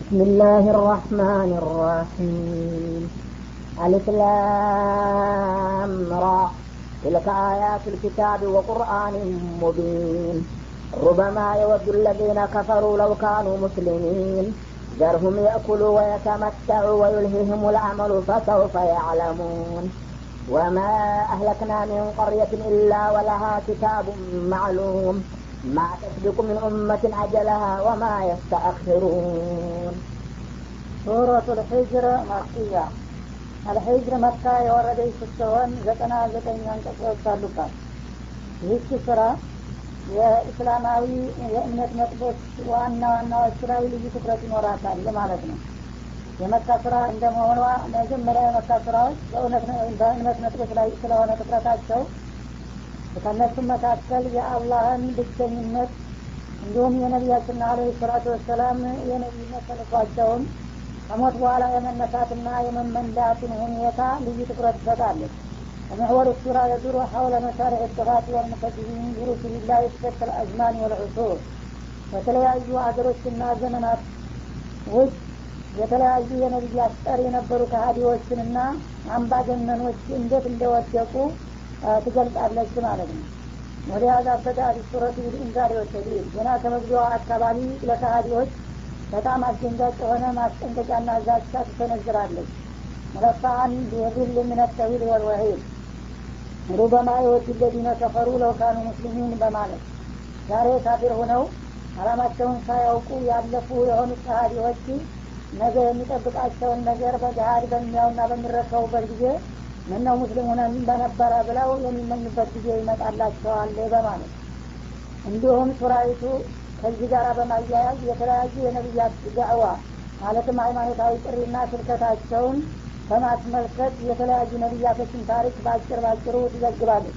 بسم الله الرحمن الرحيم ألف لام را تلك آيات الكتاب وقرآن مبين ربما يود الذين كفروا لو كانوا مسلمين ذرهم يأكلوا ويتمتعوا ويلههم العمل فسوف يعلمون وما أهلكنا من قرية إلا ولها كتاب معلوم ما تسبق من أمة أجلها وما يستأخرون ሱረቱ ልሒጅር ማክያ አልሒጅር መካ የወረደች ስትሆን ዘጠና ዘጠኝ አንቀጾች አሉባት ይህች ስራ የእስላማዊ የእምነት ነጥቦች ዋና ዋናዎቹ ላይ ልዩ ትኩረት ይኖራታል ማለት ነው የመካ ስራ እንደመሆኗ መጀመሪያ የመካ ስራዎች በእምነት ነጥቦች ላይ ስለሆነ ትኩረታቸው ከእነሱም መካከል የአላህን ብቸኝነት እንዲሁም የነቢያችንና አለ ሰላቱ ወሰላም የነቢይነት ተልኳቸውን ከሞት በኋላ የመነሳትና የመመንዳትን ሁኔታ ልዩ ትኩረት ትሰጣለች ومحور السورة يدور حول مشارع الصفات والمكذبين برسل الله في الأزمان والعصور በተለያዩ አገሮችና ዘመናት ውስጥ የተለያዩ የነቢያት ጠር የነበሩ ከሀዲዎችንና አምባገነኖች እንዴት እንደወደቁ ትገልጣለች ማለት ነው ወደ ያዛበተ ሱረቱ ኢንዛር ወተዲል ገና ከመግቢያዋ አካባቢ ለካሃዲዎች በጣም አስደንጋጭ የሆነ ማስጠንቀቂያና ዛቻ ትሰነዝራለች መለፋአን ቢየዱል ምን ተዊል ወልወሒድ ሩበማ የወድ ለዚነ ከፈሩ ለውካኑ ሙስሊሚን በማለት ዛሬ ካፊር ሁነው አላማቸውን ሳያውቁ ያለፉ የሆኑት ካሃዲዎች ነገ የሚጠብቃቸውን ነገር በገሃድ በሚያውና በሚረከቡበት ጊዜ ምነው ሙስሊም ሆነን በነበረ ብለው የሚመኙበት ጊዜ ይመጣላቸዋል በማለት እንዲሁም ሱራይቱ ከዚህ ጋር በማያያዝ የተለያዩ የነቢያት ዳዕዋ ማለትም ሃይማኖታዊ ጥሪና ስብከታቸውን በማስመልከት የተለያዩ ነቢያቶችን ታሪክ በአጭር ባጭሩ ትዘግባለች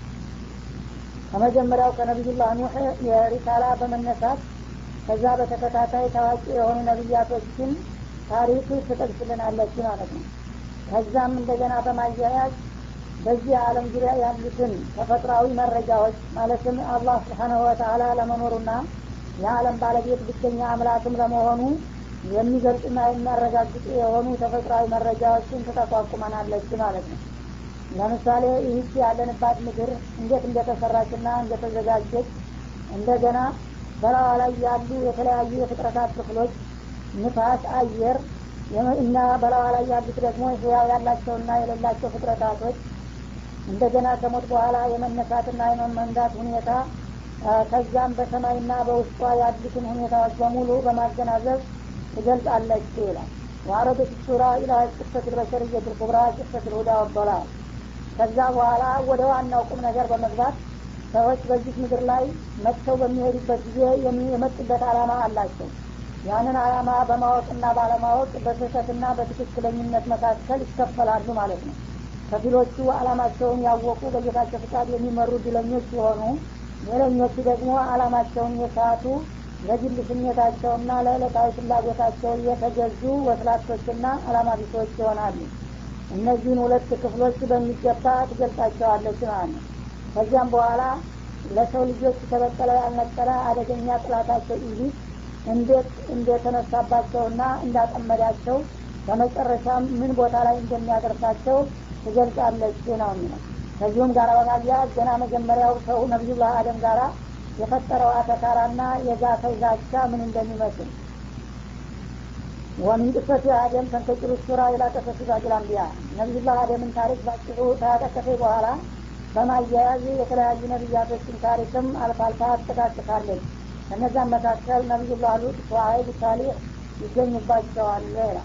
ከመጀመሪያው ከነቢዩላህ ኑሕ የሪሳላ በመነሳት ከዛ በተከታታይ ታዋቂ የሆኑ ነቢያቶችን ታሪክ ትጠቅስልናለች ማለት ነው ከዛም እንደገና በማያያዝ በዚህ ዓለም ዙሪያ ያሉትን ተፈጥሯዊ መረጃዎች ማለትም አላህ ስብሓናሁ ወተላ ለመኖሩና የዓለም ባለቤት ብቸኛ አምላክም ለመሆኑ የሚገልጽና የሚያረጋግጡ የሆኑ ተፈጥሯዊ መረጃዎችን ትጠቋቁመናለች ማለት ነው ለምሳሌ ይህች ያለንባት ምድር እንዴት እንደተሰራችና እንደተዘጋጀች እንደገና በላዋ ላይ ያሉ የተለያዩ የፍጥረታት ክፍሎች ንፋስ አየር እና በላዋ ላይ ያሉት ደግሞ ህያው ያላቸውና የሌላቸው ፍጥረታቶች እንደገና ከሞት በኋላ የመነሳትና የመመንዳት ሁኔታ ከዛም በሰማይና በውስጧ ያሉትን ሁኔታዎች በሙሉ በማገናዘብ ትገልጻለች ይላል ዋረዶች ሱራ ኢላ ቅሰት ልበሸርየት ልኩብራ ቅሰት ልሁዳ ወበላል ከዛ በኋላ ወደ ዋናው ቁም ነገር በመግባት ሰዎች በዚህ ምድር ላይ መጥተው በሚሄዱበት ጊዜ የመጡበት አላማ አላቸው ያንን አላማ በማወቅና ባለማወቅ በስህተትና በትክክለኝነት መካከል ይከፈላሉ ማለት ነው ከፊሎቹ አላማቸውን ያወቁ በጌታቸው ፍቃድ የሚመሩ ድለኞች ሲሆኑ ሌለኞቹ ደግሞ አላማቸውን የሳቱ ለግል ስሜታቸውና ለዕለታዊ ፍላጎታቸው የተገዙ ወስላቶችና አላማ ቢሶች ይሆናሉ እነዚህን ሁለት ክፍሎች በሚገባ ትገልጻቸዋለች ማለት ነው ከዚያም በኋላ ለሰው ልጆች ተበቀለ ያልነጠረ አደገኛ ጥላታቸው ኢቢስ እንዴት እንደተነሳባቸውና እንዳጠመዳቸው በመጨረሻም ምን ቦታ ላይ እንደሚያደርሳቸው ትገልጻለች ነው የሚለው ከዚሁም ጋር በማያያዝ ገና መጀመሪያው ሰው ነቢዩላህ አደም ጋራ የፈጠረው አተካራና የዛፈው ዛቻ ምን እንደሚመስል ወሚን ቅሰት አደም ተንከጭሩ ሱራ ኢላ ቀሰሱ ባጅል አንቢያ ነቢዩላህ አደምን ታሪክ ባጭሩ ተያጠቀፈ በኋላ በማያያዝ የተለያዩ ነቢያቶችን ታሪክም አልፋ አልፋ ትጠቃቅሳለች ከነዛም መካከል ነቢዩላህ ሉጥ ሸዓይብ ሳሊሕ ይገኙባቸዋል ይላል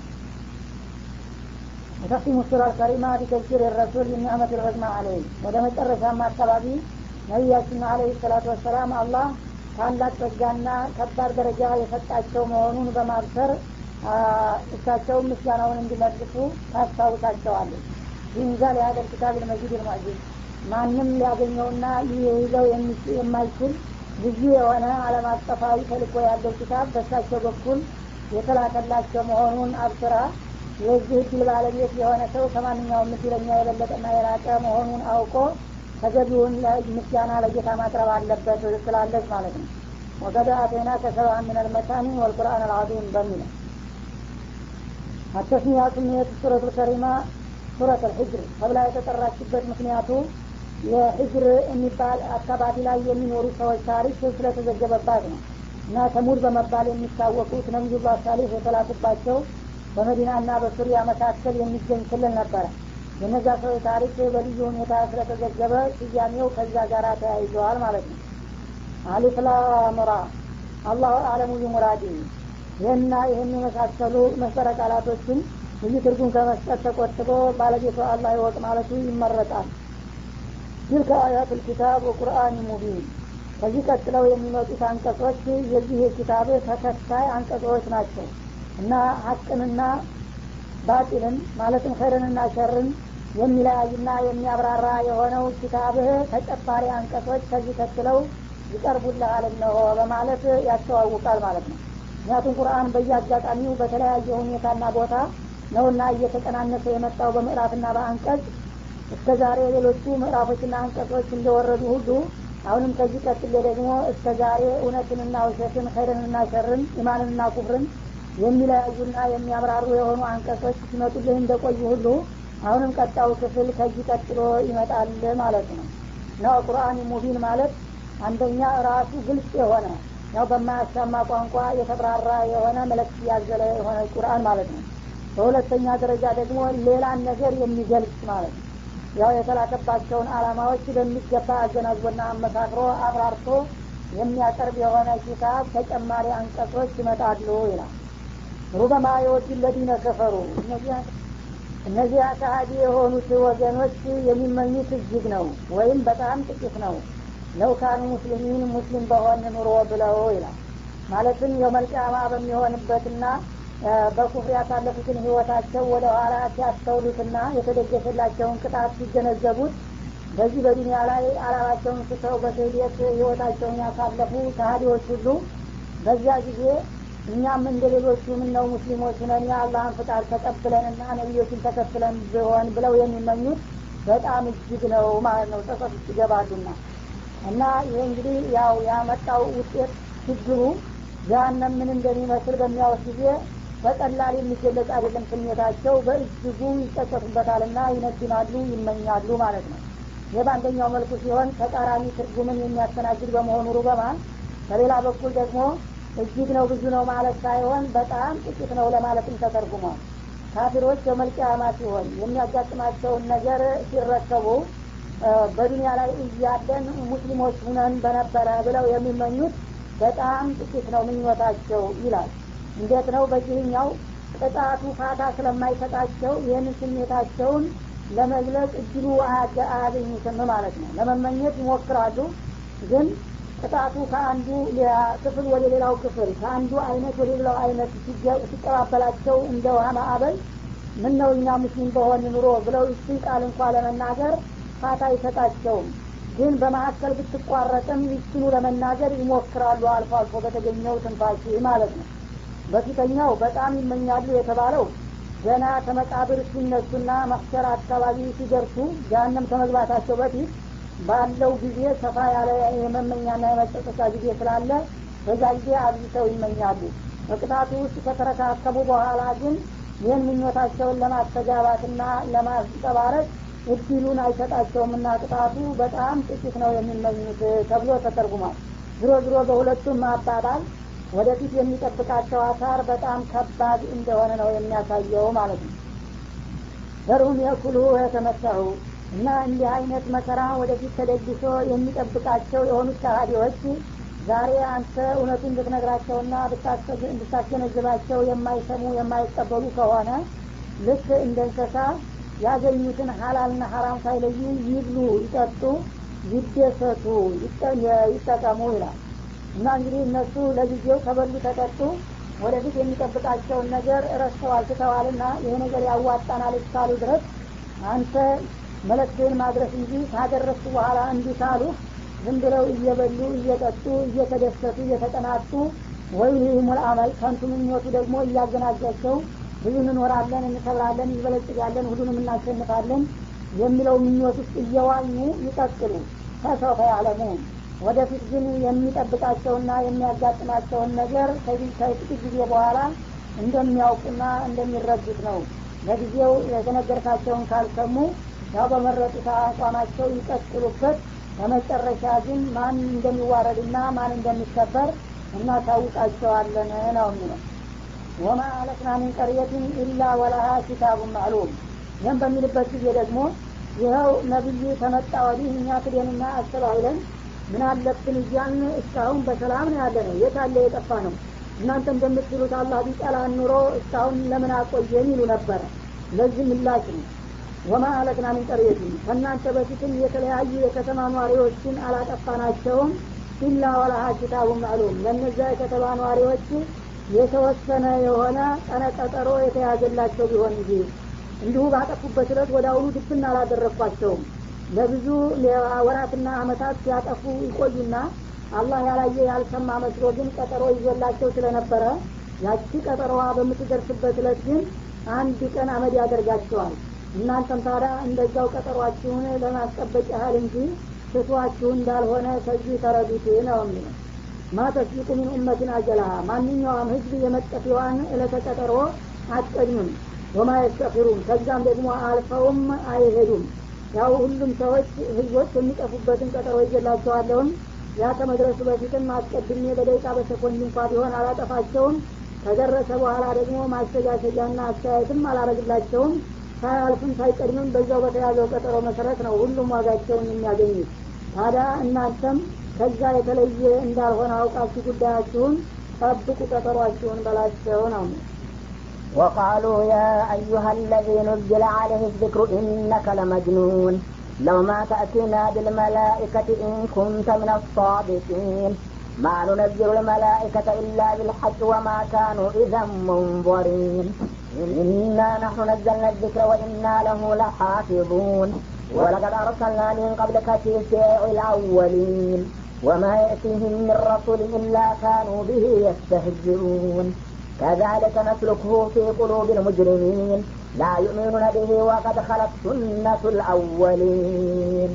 وتختم السورة الكريمة بتذكير الرسول بالنعمة العظمى عليه ወደ መጨረሻም አካባቢ ነቢያችን አለህ ሰላቱ ወሰላም አላህ ታላቅ ጸጋና ከባድ ደረጃ የሰጣቸው መሆኑን በማብሰር እሳቸው ምስጋናውን እንዲመልሱ ታስታውሳቸዋለች ይንዛል የሀገር ኪታብ ልመጂድ ልማጂድ ማንም ሊያገኘውና ሊይዘው የማይችል ልዩ የሆነ አለም አቀፋዊ ተልኮ ያለው ኪታብ በእሳቸው በኩል የተላከላቸው መሆኑን አብስራ የዚህ እድል ባለቤት የሆነ ሰው ከማንኛውም ምስለኛ የበለጠና የላቀ መሆኑን አውቆ ተገቢውን ምስጋና ለጌታ ማቅረብ አለበት ስላለች ማለት ነው ወቀደ አቴና ከሰባ ምን አልመታኒ ወልቁርአን አልዓዚም በሚለው አተስሚያ ስሜት ሱረቱ ከሪማ ሱረት አልሕጅር ተብላ የተጠራችበት ምክንያቱ የሕጅር የሚባል አካባቢ ላይ የሚኖሩ ሰዎች ታሪክ ስለተዘገበባት ነው እና ተሙድ በመባል የሚታወቁት ነቢዩላህ ሳሌህ የተላኩባቸው በመዲናና በሱሪያ መካከል የሚገኝ ክልል ነበረ የነዛ ሰዎች ታሪክ በልዩ ሁኔታ ስለተዘገበ ስያሜው ከዛ ጋር ተያይዘዋል ማለት ነው አሊፍ ላም ራ አላሁ አለሙ ቢሙራዲ ይህና ይህን የመሳሰሉ መስጠረ ቃላቶችን ብዙ ትርጉም ከመስጠት ተቆጥቦ ባለቤቱ አላህ ይወቅ ማለቱ ይመረጣል ትልከ አያት ልኪታብ ወቁርአን ሙቢን ከዚህ ቀጥለው የሚመጡት አንቀጾች የዚህ የኪታብ ተከታይ አንቀጾች ናቸው እና ሀቅንና ባጢልን ማለትም ኸይርንና ሸርን የሚለያይና የሚያብራራ የሆነው ኪታብህ ተጨማሪ አንቀጾች ከዚህ ቀጥለው ይቀርቡልሃል እነሆ በማለት ያስተዋውቃል ማለት ነው ምክንያቱም ቁርአን በየአጋጣሚው በተለያየ ሁኔታና ቦታ ነውና እየተቀናነሰ የመጣው በምዕራፍና በአንቀጽ እስከ ዛሬ ሌሎቹ ምዕራፎችና አንቀጾች እንደወረዱ ሁሉ አሁንም ከዚህ ቀጥሎ ደግሞ እስከ ዛሬ እውነትንና ውሸትን ኸይርንና ሸርን ኢማንንና ኩፍርን የሚለያዩና የሚያብራሩ የሆኑ አንቀጾች ሲመጡልህ እንደቆዩ ሁሉ አሁንም ቀጣው ክፍል ከዚህ ቀጥሎ ይመጣል ማለት ነው እና ቁርአን ሙቢን ማለት አንደኛ ራሱ ግልጽ የሆነ ያው በማያሻማ ቋንቋ የተብራራ የሆነ መልእክት ያዘለ የሆነ ቁርአን ማለት ነው በሁለተኛ ደረጃ ደግሞ ሌላን ነገር የሚገልጽ ማለት ነው ያው የተላከባቸውን አላማዎች በሚገባ አገናዝቦና አመሳክሮ አብራርቶ የሚያቀርብ የሆነ ኪታብ ተጨማሪ አንቀጾች ይመጣሉ ይላል ሩበማ የወዱ ለዲነ ከፈሩ እነዚያ ከሀዲ የሆኑት ወገኖች የሚመኙት እጅግ ነው ወይም በጣም ጥቂት ነው ለውካኑ ሙስሊሚን ሙስሊም በሆን ኑሮ ብለው ይላል ማለትም የመልቅያማ በሚሆንበትና በኩፍር ያሳለፉትን ህይወታቸው ወደ ኋላ ሲያስተውሉትና የተደገሰላቸውን ቅጣት ሲገነዘቡት በዚህ በዱኒያ ላይ አላማቸውን ስተው በስህደት ህይወታቸውን ያሳለፉ ከሀዲዎች ሁሉ በዚያ ጊዜ እኛም እንደ ሌሎቹ ምነው ሙስሊሞች ነን የአላህን ፍቃድ ተቀብለንና ነቢዮችን ተከትለን ቢሆን ብለው የሚመኙት በጣም እጅግ ነው ማለት ነው ጸጸት ውስጥ ይገባሉና እና ይህ እንግዲህ ያው ያመጣው ውጤት ችግሩ ጃሃንም ምን እንደሚመስል በሚያወስ ጊዜ በቀላል የሚገለጽ አይደለም ስሜታቸው በእጅጉ ይጸጸቱበታልና ይነድናሉ ይመኛሉ ማለት ነው ይህ በአንደኛው መልኩ ሲሆን ተቃራኒ ትርጉምን የሚያስተናግድ በመሆኑ ሩበማን በሌላ በኩል ደግሞ እጅግ ነው ብዙ ነው ማለት ሳይሆን በጣም ጥቂት ነው ለማለትም ተተርጉሟል ካፊሮች የመልቅያማ ሲሆን የሚያጋጥማቸውን ነገር ሲረከቡ በዱኒያ ላይ እያለን ሙስሊሞች ሁነን በነበረ ብለው የሚመኙት በጣም ጥቂት ነው ምኞታቸው ይላል እንዴት ነው በዚህኛው ቅጣቱ ፋታ ስለማይሰጣቸው ይህን ስሜታቸውን ለመግለጽ እድሉ አያገኙትም ማለት ነው ለመመኘት ይሞክራሉ ግን ቅጣቱ ከአንዱ ክፍል ወደ ሌላው ክፍል ከአንዱ አይነት ወደ ሌላው አይነት ሲቀባበላቸው እንደ ውሃ ማዕበል ምን ነው እኛ ሙስሊም በሆን ኑሮ ብለው እሱን ቃል እንኳ ለመናገር ፋታ አይሰጣቸውም ግን በመካከል ብትቋረጥም ይችኑ ለመናገር ይሞክራሉ አልፎ አልፎ በተገኘው ትንፋሽ ማለት ነው በፊተኛው በጣም ይመኛሉ የተባለው ገና ከመቃብር ሲነሱና መክሰር አካባቢ ሲደርሱ ጃሃንም ከመግባታቸው በፊት ባለው ጊዜ ሰፋ ያለ የመመኛና የመጸጸቻ ጊዜ ስላለ በዛ ጊዜ አብዝተው ይመኛሉ በቅጣቱ ውስጥ ከተረካከቡ በኋላ ግን ይህን ምኞታቸውን ለማስተጋባትና ለማስጠባረቅ እድሉን አይሰጣቸውምና ቅጣቱ በጣም ጥቂት ነው የሚመኙት ተብሎ ተተርጉሟል ዝሮ ዝሮ በሁለቱም ማባባል ወደፊት የሚጠብቃቸው አሳር በጣም ከባድ እንደሆነ ነው የሚያሳየው ማለት ነው ዘርሁም የኩሉ የተመሰሁ እና እንዲህ አይነት መከራ ወደፊት ተደግሶ የሚጠብቃቸው የሆኑት ከሃዲዎች ዛሬ አንተ እውነቱን እንድትነግራቸውና እንድታስገነዝባቸው የማይሰሙ የማይቀበሉ ከሆነ ልክ እንደ እንስሳ ያገኙትን ሀላልና ሀራም ሳይለዩ ይብሉ ይጠጡ ይደሰቱ ይጠቀሙ ይላል እና እንግዲህ እነሱ ለጊዜው ከበሉ ተጠጡ ወደፊት የሚጠብቃቸውን ነገር ረስተዋል ትተዋልና ይሄ ነገር ያዋጣናል እስካሉ ድረስ አንተ መለክትህን ማድረስ እንጂ ካደረሱ በኋላ እንዲህ ካሉ ዝም ብለው እየበሉ እየጠጡ እየተደሰቱ እየተጠናጡ ወይ ሙል አመል ከንቱ ምኞቱ ደግሞ እያገናጃቸው ብዙ እንኖራለን እንከብራለን እንበለጽጋለን ሁሉንም እናሸንፋለን የሚለው ምኞት ውስጥ እየዋኙ ይቀጥሉ ከሰውፈ ያለሙን ወደፊት ግን የሚጠብቃቸውና የሚያጋጥማቸውን ነገር ከዚህ ከጥቂት ጊዜ በኋላ እንደሚያውቁና እንደሚረዱት ነው ለጊዜው የተነገርካቸውን ካልሰሙ ያው በመረጡት አቋማቸው ይቀጥሉበት በመጨረሻ ግን ማን እንደሚዋረድና ማን እንደሚከበር እናሳውቃቸዋለን ነው የሚለው ወማ አለቅና ሚን ቀርየትን ኢላ ወላሃ ኪታቡን ማዕሉም ይህም በሚልበት ጊዜ ደግሞ ይኸው ነቢዩ ተመጣ ወዲህ እኛ ክደንና አስተባብለን ምን አለብን እያልን እስካሁን በሰላም ነው ያለ ነው የት አለ የጠፋ ነው እናንተ እንደምትሉት አላህ ቢጠላን ኑሮ እስካሁን ለምን አቆየን ይሉ ነበረ ለዚህ ምላሽ ነው ወማ አለቅና ሚን ቀርየትን ከእናንተ በፊትም የተለያዩ የከተማ ኗሪዎችን አላጠፋናቸውም ኢላ ወላሃ ኪታቡ ማዕሉም ለእነዚያ የከተማ ኗሪዎች የተወሰነ የሆነ ቀነቀጠሮ የተያዘላቸው ቢሆን እንጂ እንዲሁ ባጠፉበት ዕለት ወደ አሁኑ ድብና አላደረግኳቸውም ለብዙ ወራትና አመታት ሲያጠፉ ይቆዩና አላህ ያላየ ያልሰማ መስሎ ግን ቀጠሮ ይዞላቸው ስለነበረ ያቺ ቀጠሮዋ በምትደርስበት ዕለት ግን አንድ ቀን አመድ ያደርጋቸዋል እናንተም ታዲያ እንደዛው ቀጠሯችሁን ለማስጠበቅ ያህል እንጂ ስቷችሁ እንዳልሆነ ከዚህ ተረዱት ነው የሚለው ማ ተስቢቁ ሚን ኡመትን አጀላሃ ማንኛውም ህዝብ የመጠፊዋን እለተቀጠሮ አትቀድምም ወማ የስተፊሩን ከዛም ደግሞ አልፈውም አይሄዱም ያው ሁሉም ሰዎች ህዝቦች የሚጠፉበትን ቀጠሮ ይገላቸዋለሁም ያ ከመድረሱ በፊትም አስቀድሜ በደቂቃ በሰኮንድ እንኳ ቢሆን አላጠፋቸውም ከደረሰ በኋላ ደግሞ ማስተጋሸጃና አስተያየትም አላረግላቸውም ሳያልፍም ሳይቀድምም በዛው በተያዘው ቀጠሮ መሰረት ነው ሁሉም ዋጋቸውን የሚያገኙት ታዲያ እናንተም ከዛ የተለየ እንዳልሆነ አውቃችሁ ጉዳያችሁን ጠብቁ ቀጠሯችሁን በላቸው ነው وقالوا يا أيها الذي نزل عليه الذكر إنك لمجنون لو ما تأتينا بالملائكة إن كنت من الصادقين ما ننزل الملائكة إلا بالحق وما كانوا إذا منظرين إنا نحن نزلنا الذكر وإنا له لحافظون ولقد أرسلنا من قبلك في شيع الأولين وما يأتيهم من رسول إلا كانوا به يستهزئون كذلك نسلكه في قلوب المجرمين لا يؤمنون به وقد خلت سنة الأولين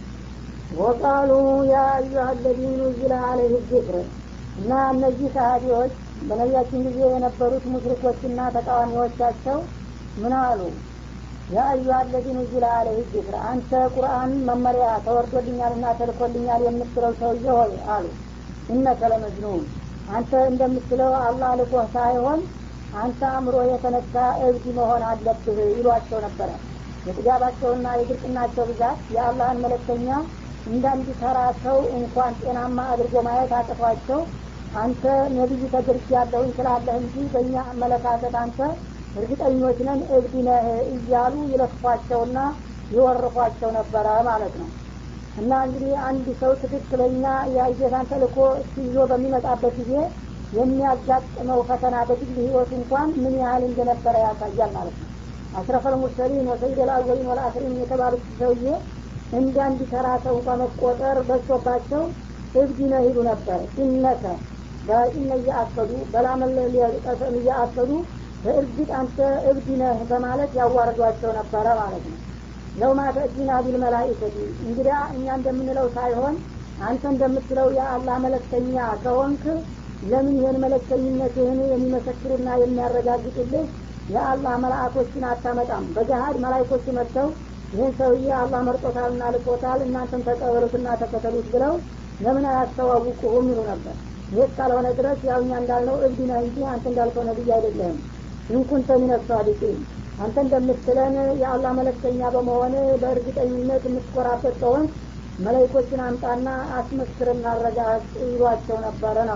وقالوا يا أيها الذي نزل عليه الذكر እና እነዚህ ሰሃቢዎች በነቢያችን ጊዜ የነበሩት ሙሽሪኮችና ተቃዋሚዎቻቸው ምን አሉ ያ አዩሃ አለዚ ኑዚለ አለህ ዚክር አንተ ቁርአን መመሪያ ተወርዶልኛልና ተልኮልኛል የምትለው ሰውዬ ሆይ አሉ እነከ ለመጅኑን አንተ እንደምትለው አላህ ልኮህ ሳይሆን አንተ አእምሮ የተነካ እብድ መሆን አለብህ ይሏቸው ነበረ የጥጋባቸውና የድርቅናቸው ብዛት የአላህን መለክተኛ እንዳንድ ተራ ሰው እንኳን ጤናማ አድርጎ ማየት አቅቷቸው አንተ ነቢይ ተደርግ ያለሁኝ ስላለህ እንጂ በእኛ አመለካከት አንተ እርግጠኞች ነን እብድ ነህ እያሉ ይለክፏቸውና ይወርፏቸው ነበረ ማለት ነው እና እንግዲህ አንድ ሰው ትክክለኛ የጌታን ተልኮ ይዞ በሚመጣበት ጊዜ የሚያጋጥመው ፈተና በግል ህይወት እንኳን ምን ያህል እንደነበረ ያሳያል ማለት ነው አስረፈል ሙርሰሊን ወሰይድ ልአወሊን ወልአክሪን የተባሉት ሰውዬ እንደ አንድ ተራ ሰው እንኳ መቆጠር በዝቶባቸው እብድ ነህ ይሉ ነበር ኢነከ በኢነ እያአከዱ በላመለ ሊቀሰም እያአከዱ በእርግጥ አንተ እብድ ነህ በማለት ያዋርዷቸው ነበረ ማለት ነው ለው ማተእቲና ቢልመላኢከቲ እንግዲያ እኛ እንደምንለው ሳይሆን አንተ እንደምትለው የአላህ መለክተኛ ከሆንክ ለምን ይህን መለክተኝነትህን የሚመሰክሩና የሚያረጋግጡልህ የአላህ መላእኮችን አታመጣም በገሀድ መላይኮች መጥተው ይህን ሰውዬ አላህ መርጦታልና ልቆታል እናንተም ተቀበሉትና ተከተሉት ብለው ለምን አያስተዋውቁሁም ይሉ ነበር ይህ እስካልሆነ ድረስ ያው እኛ እንዳልነው እብድ ነህ እንጂ አንተ እንዳልከው ነቢይ አይደለህም ኢንኩንተ ሚነ ሳዲቂን አንተ እንደምትለን የአላህ መለክተኛ በመሆን በእርግጠኝነት የምትኮራበት ከሆን መላይኮችን አምጣና አስመስክርና አረጋግጥ ይሏቸው ነበረ ነው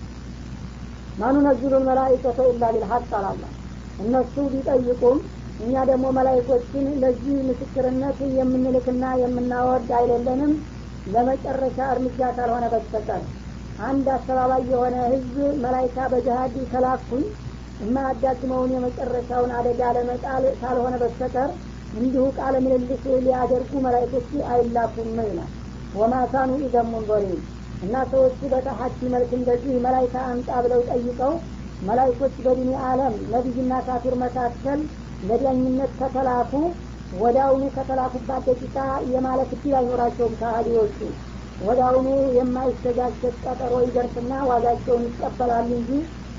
ማኑ ነዝሉን መላይከተ ኢላ ቢልሐቅ አላላ እነሱ ቢጠይቁም እኛ ደግሞ መላይኮችን ለዚህ ምስክርነት የምንልክና የምናወርድ አይደለንም ለመጨረሻ እርምጃ ካልሆነ በስተቀር አንድ አስተባባይ የሆነ ህዝብ መላይካ በጅሀድ ከላኩኝ የማያዳግመውን የመጨረሻውን አደጋ ለመጣል ካልሆነ በስተቀር እንዲሁ ቃለ ምልልስ ሊያደርጉ መላይኮች አይላኩም ይላል ወማካኑ ኢዘሙን ዞሊም እና ሰዎቹ በተሐዲ መልክ እንደዚህ መላይካ አምጣ ብለው ጠይቀው መላይኮች በዲኒ አለም ነቢይና ካፊር መካከል ለዳኝነት ከተላኩ ወዳውኑ ከተላኩባት ደቂቃ የማለት እድል አይኖራቸውም ከሃዲዎቹ ወዳውኑ የማይስተጋሸት ቀጠሮ ይደርስና ዋጋቸውን ይቀበላሉ እንጂ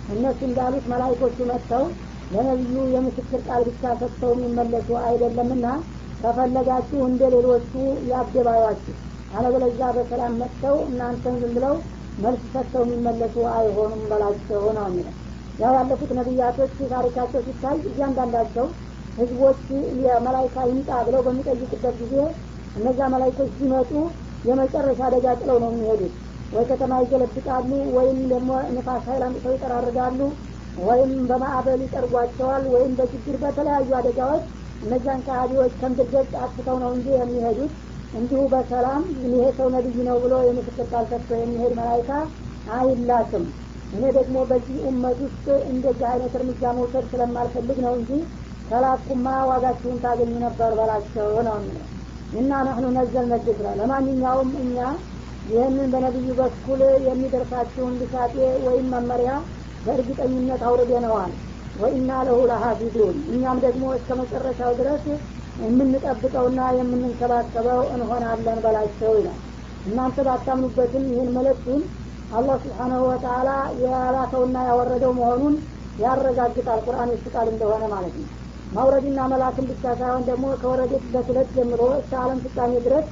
እነሱ እንዳሉት መላይኮቹ መጥተው ለነቢዩ የምስክር ቃል ብቻ ሰጥተው የሚመለሱ አይደለምና ከፈለጋችሁ እንደ ሌሎቹ ያደባባችሁ አለበለዚያ በሰላም መጥተው እናንተን ዝም ብለው መልስ ሰጥተው የሚመለሱ አይሆኑም በላቸው ነው የሚለው ያው ያለፉት ነቢያቶች ታሪካቸው ሲታይ እያንዳንዳቸው ህዝቦች የመላይካ ይምጣ ብለው በሚጠይቁበት ጊዜ እነዚያ መላይኮች ሲመጡ የመጨረሻ አደጋ ጥለው ነው የሚሄዱት ወይ ከተማ ይገለብጣሉ ወይም ደግሞ ንፋስ ሀይል አምጥተው ይጠራርጋሉ ወይም በማዕበል ይጠርጓቸዋል ወይም በችግር በተለያዩ አደጋዎች እነዚያን ከሃዲዎች ከምድር ገጽ አጥፍተው ነው እንጂ የሚሄዱት እንዲሁ በሰላም ይሄ ሰው ነቢይ ነው ብሎ የምስክር ቃል ሰጥቶ የሚሄድ መላይካ አይላክም እኔ ደግሞ በዚህ ኡመት ውስጥ እንደዚህ አይነት እርምጃ መውሰድ ስለማልፈልግ ነው እንጂ ከላኩማ ዋጋችሁን ታገኙ ነበር በላቸው ነው የሚለው እና ናህኑ ነዘል ነግስራ ለማንኛውም እኛ ይህንን በነቢዩ በኩል የሚደርሳችሁን ልሳጤ ወይም መመሪያ በእርግጠኝነት አውርደነዋል ወኢና ለሁ ለሀፊዙን እኛም ደግሞ እስከ መጨረሻው ድረስ የምንጠብቀውና የምንንከባከበው እንሆናለን በላቸው ይላል እናንተ ባታምኑበትም ይህን መለክቱን አላህ ስብሓናሁ ወተላ የላከውና ያወረደው መሆኑን ያረጋግጣል ቁርአን የሱ ቃል እንደሆነ ማለት ነው ማውረድና መላክን ብቻ ሳይሆን ደግሞ ከወረደበት ዕለት ጀምሮ እስከ አለም ፍጻሜ ድረስ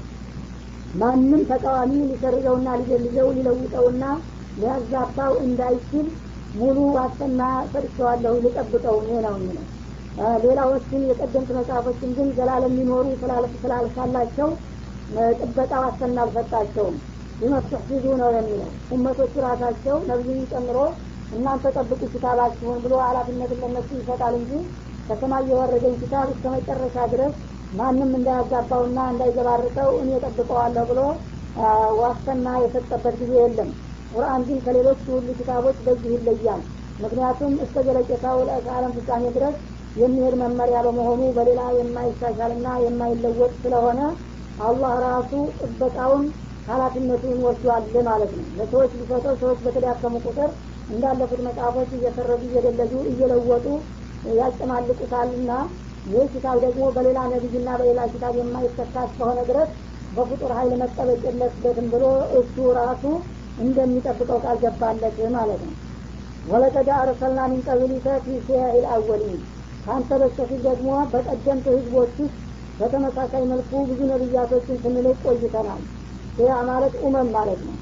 ማንም ተቃዋሚ ሊሰርዘውና ሊገልዘው ሊለውጠውና ሊያዛባው እንዳይችል ሙሉ ዋስትና ሰጥቸዋለሁ ልጠብቀው እኔ ነው የሚለው ሌላዎችን የቀደምት መጽሐፎችን ግን ዘላለም ሊኖሩ ስላልሳላቸው ጥበቃ ዋስትና አልሰጣቸውም ሊመስተሕፊዙ ነው የሚለው እመቶቹ ራሳቸው ነብዩን ጨምሮ እናንተ ጠብቁ ኪታባችሁን ብሎ ኃላፊነትን ለነሱ ይሰጣል እንጂ ከሰማይ የወረደኝ ኪታብ እስከ መጨረሻ ድረስ ማንም እንዳያጋባውና እንዳይዘባርቀው እኔ ጠብቀዋለሁ ብሎ ዋስትና የሰጠበት ጊዜ የለም ቁርአን ግን ከሌሎች ሁሉ ኪታቦች በዚህ ይለያል ምክንያቱም እስከ ዘለቄታው ለዓለም ፍጻሜ ድረስ የሚሄድ መመሪያ በመሆኑ በሌላ የማይሻሻልና የማይለወጥ ስለሆነ አላህ ራሱ ጥበቃውን ኃላፊነቱን ወስዷል ማለት ነው ለሰዎች ሊሰጠው ሰዎች በተዳከሙ ቁጥር እንዳለፉት መጽሐፎች እየሰረዙ እየደለዙ እየለወጡ ያጨማልቁታልና ይህ ኪታብ ደግሞ በሌላ ነቢይና በሌላ ኪታብ የማይተካ እስከሆነ ድረስ በፍጡር ሀይል መጠበቅ የለበትም ብሎ እሱ ራሱ እንደሚጠብቀው ቃል ገባለት ማለት ነው ወለቀድ አርሰልና ሚን ቀብሊከ ፊ ሲያኢል አወሊን ከአንተ በስተፊት ደግሞ በቀደምት ህዝቦች ውስጥ በተመሳሳይ መልኩ ብዙ ነቢያቶችን ስንልቅ ቆይተናል ይህ ማለት ኡመም ማለት ነው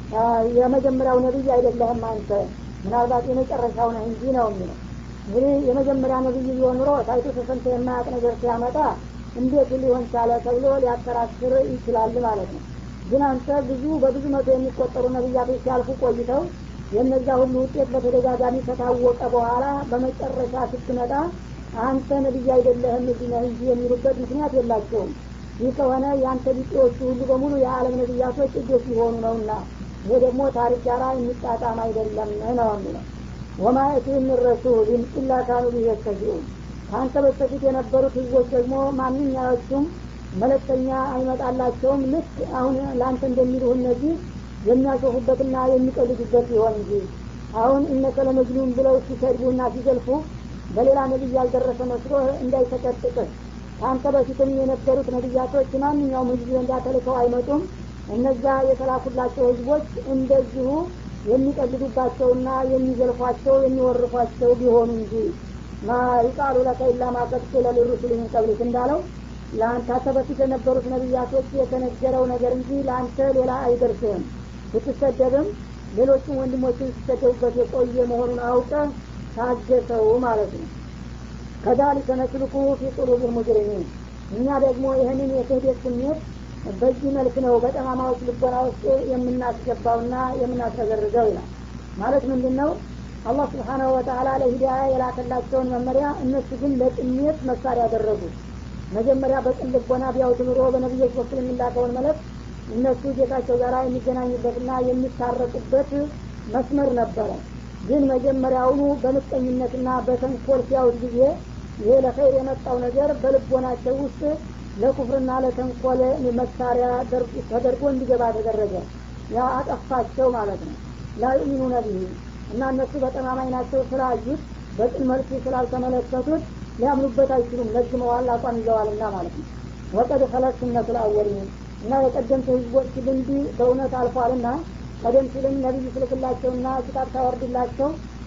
የመጀመሪያው ነቢይ አይደለህም አንተ ምናልባት የመጨረሻው ነህ እንጂ ነው የሚለው እንግዲህ የመጀመሪያ ነቢይ ቢሆን ኑሮ ታይቶ ተሰምቶ የማያውቅ ነገር ሲያመጣ እንዴት ሊሆን ቻለ ተብሎ ሊያከራክር ይችላል ማለት ነው ግን አንተ ብዙ በብዙ መቶ የሚቆጠሩ ነቢያቶች ሲያልፉ ቆይተው የእነዛ ሁሉ ውጤት በተደጋጋሚ ከታወቀ በኋላ በመጨረሻ ስትመጣ አንተ ነቢይ አይደለህም እዚህ ነህ እንጂ የሚሉበት ምክንያት የላቸውም ይህ ከሆነ የአንተ ቢጤዎቹ ሁሉ በሙሉ የዓለም ነቢያቶች እጆች ሊሆኑ ነውና ይሄ ደግሞ ታሪክ ጋራ የሚጣጣም አይደለም ነው የሚለው ወማ የቲህም ምን ረሱልን ኢላ ካኑ ቢህ የስተዚኡን ከአንተ በስተፊት የነበሩት ህዝቦች ደግሞ ማንኛዎቹም መለክተኛ አይመጣላቸውም ልክ አሁን ለአንተ እንደሚሉህ እነዚህ የሚያሾፉበትና የሚቀልዱበት ይሆን እንጂ አሁን እነከ ለመጅኑን ብለው ሲሰድቡና ሲዘልፉ በሌላ ነቢይ ያልደረሰ መስሎ እንዳይተቀጥቅህ ከአንተ በፊትም የነበሩት ነቢያቶች ማንኛውም ህዝብ ዘንዳ ተልከው አይመጡም እነዛ የተላኩላቸው ህዝቦች እንደዚሁ የሚቀልዱባቸውና የሚዘልፏቸው የሚወርፏቸው ቢሆኑ እንጂ ማ ይቃሉ ለከ ኢላ ማ ቀድ ቂለ ሊሩሱል ሚን ቀብሊክ እንዳለው ለአንተ በፊት የነበሩት ነቢያቶች የተነገረው ነገር እንጂ ለአንተ ሌላ አይደርስህም ብትሰደብም ሌሎችም ወንድሞችን ሲሰደቡበት የቆየ መሆኑን አውቀ ታገሰው ማለት ነው ከዛሊከ ነስልኩ ፊ ቁሉብ ሙጅሪሚን እኛ ደግሞ ይህንን የክህደት ስሜት በዚህ መልክ ነው በጠማማዎች ልቦና ውስጥ የምናስገባውና የምናስረገርገው ይላል ማለት ምንድን ነው አላህ ስብሓናሁ ወተላ ለሂዳያ የላከላቸውን መመሪያ እነሱ ግን ለጥሜት መሳሪያ ያደረጉት መጀመሪያ በቅን ልቦና ቢያውት ኑሮ በነቢዮች በኩል የሚላከውን መለክ እነሱ ጌታቸው ጋር የሚገናኙበትና የሚታረቁበት መስመር ነበረ ግን መጀመሪያውኑ በምቀኝነትና በተንኮል ሲያዩት ጊዜ ይሄ ለኸይር የመጣው ነገር በልቦናቸው ውስጥ ለኩፍርና ለተንኮል መሳሪያ ተደርጎ እንዲገባ ተደረገ ያ አጠፋቸው ማለት ነው ላዩሚኑ ነቢህ እና እነሱ በጠማማኝ ናቸው ስላዩት በቅን መልኩ ስላልተመለከቱት ሊያምኑበት አይችሉም ለግመዋል አቋም ይዘዋልና ማለት ነው ወቀድ ከለት ስነቱ ልአወሊን እና የቀደምት ህዝቦች ልምድ በእውነት አልፏልና ቀደም ሲልም ነቢይ ስልክላቸውና ኪታብ ታወርድላቸው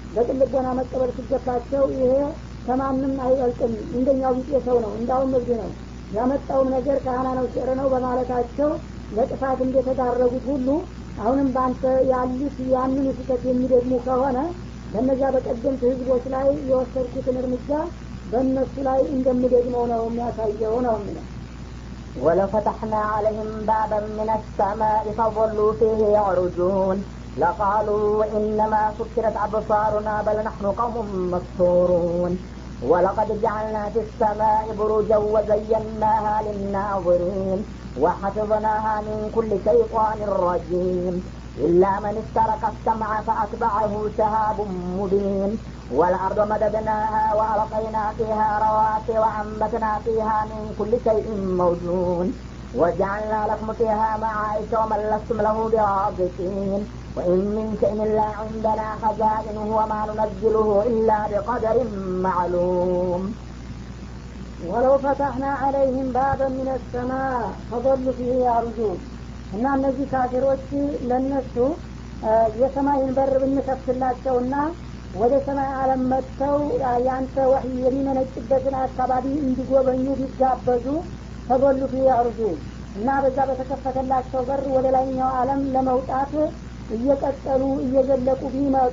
በቅልቦና መቀበል ሲገባቸው ይሄ ከማንም አይበልጥም እንደኛው ቢጤ ሰው ነው እንዳውም እብድ ነው ያመጣውም ነገር ካህና ነው ሲዕር ነው በማለታቸው ለጥፋት እንደተዳረጉት ሁሉ አሁንም በአንተ ያሉት ያንን ስህተት የሚደግሙ ከሆነ በእነዚያ በቀደምት ህዝቦች ላይ የወሰድኩትን እርምጃ በእነሱ ላይ እንደምደግመው ነው የሚያሳየው ነው የሚለው ولفتحنا عليهم بابا من السماء فظلوا فيه يعرجون لقالوا إنما سكرت أبصارنا بل نحن قوم مسحورون ولقد جعلنا في السماء بروجا وزيناها للناظرين وحفظناها من كل شيطان رجيم إلا من استرك السمع فأتبعه شهاب مبين والأرض مددناها وألقينا فيها رواسي وأنبتنا فيها من كل شيء موزون وجعلنا لكم فيها معايش ومن لستم له برازقين وإن من شيء إلا عندنا خزائنه وما ننزله إلا بقدر معلوم ولو فتحنا عليهم بابا من السماء فظلوا فيه يعرجون እና እነዚህ ካፊሮች ለእነሱ የሰማይን በር ብንከፍትላቸውና ወደ ሰማይ አለም መጥተው ያንተ ወህይ የሚመነጭበትን አካባቢ እንዲጎበኙ ቢጋበዙ ተጎሉ ፊ ያርጁ እና በዛ በተከፈተላቸው በር ወደ ላይኛው አለም ለመውጣት እየቀጠሉ እየዘለቁ ቢመጡ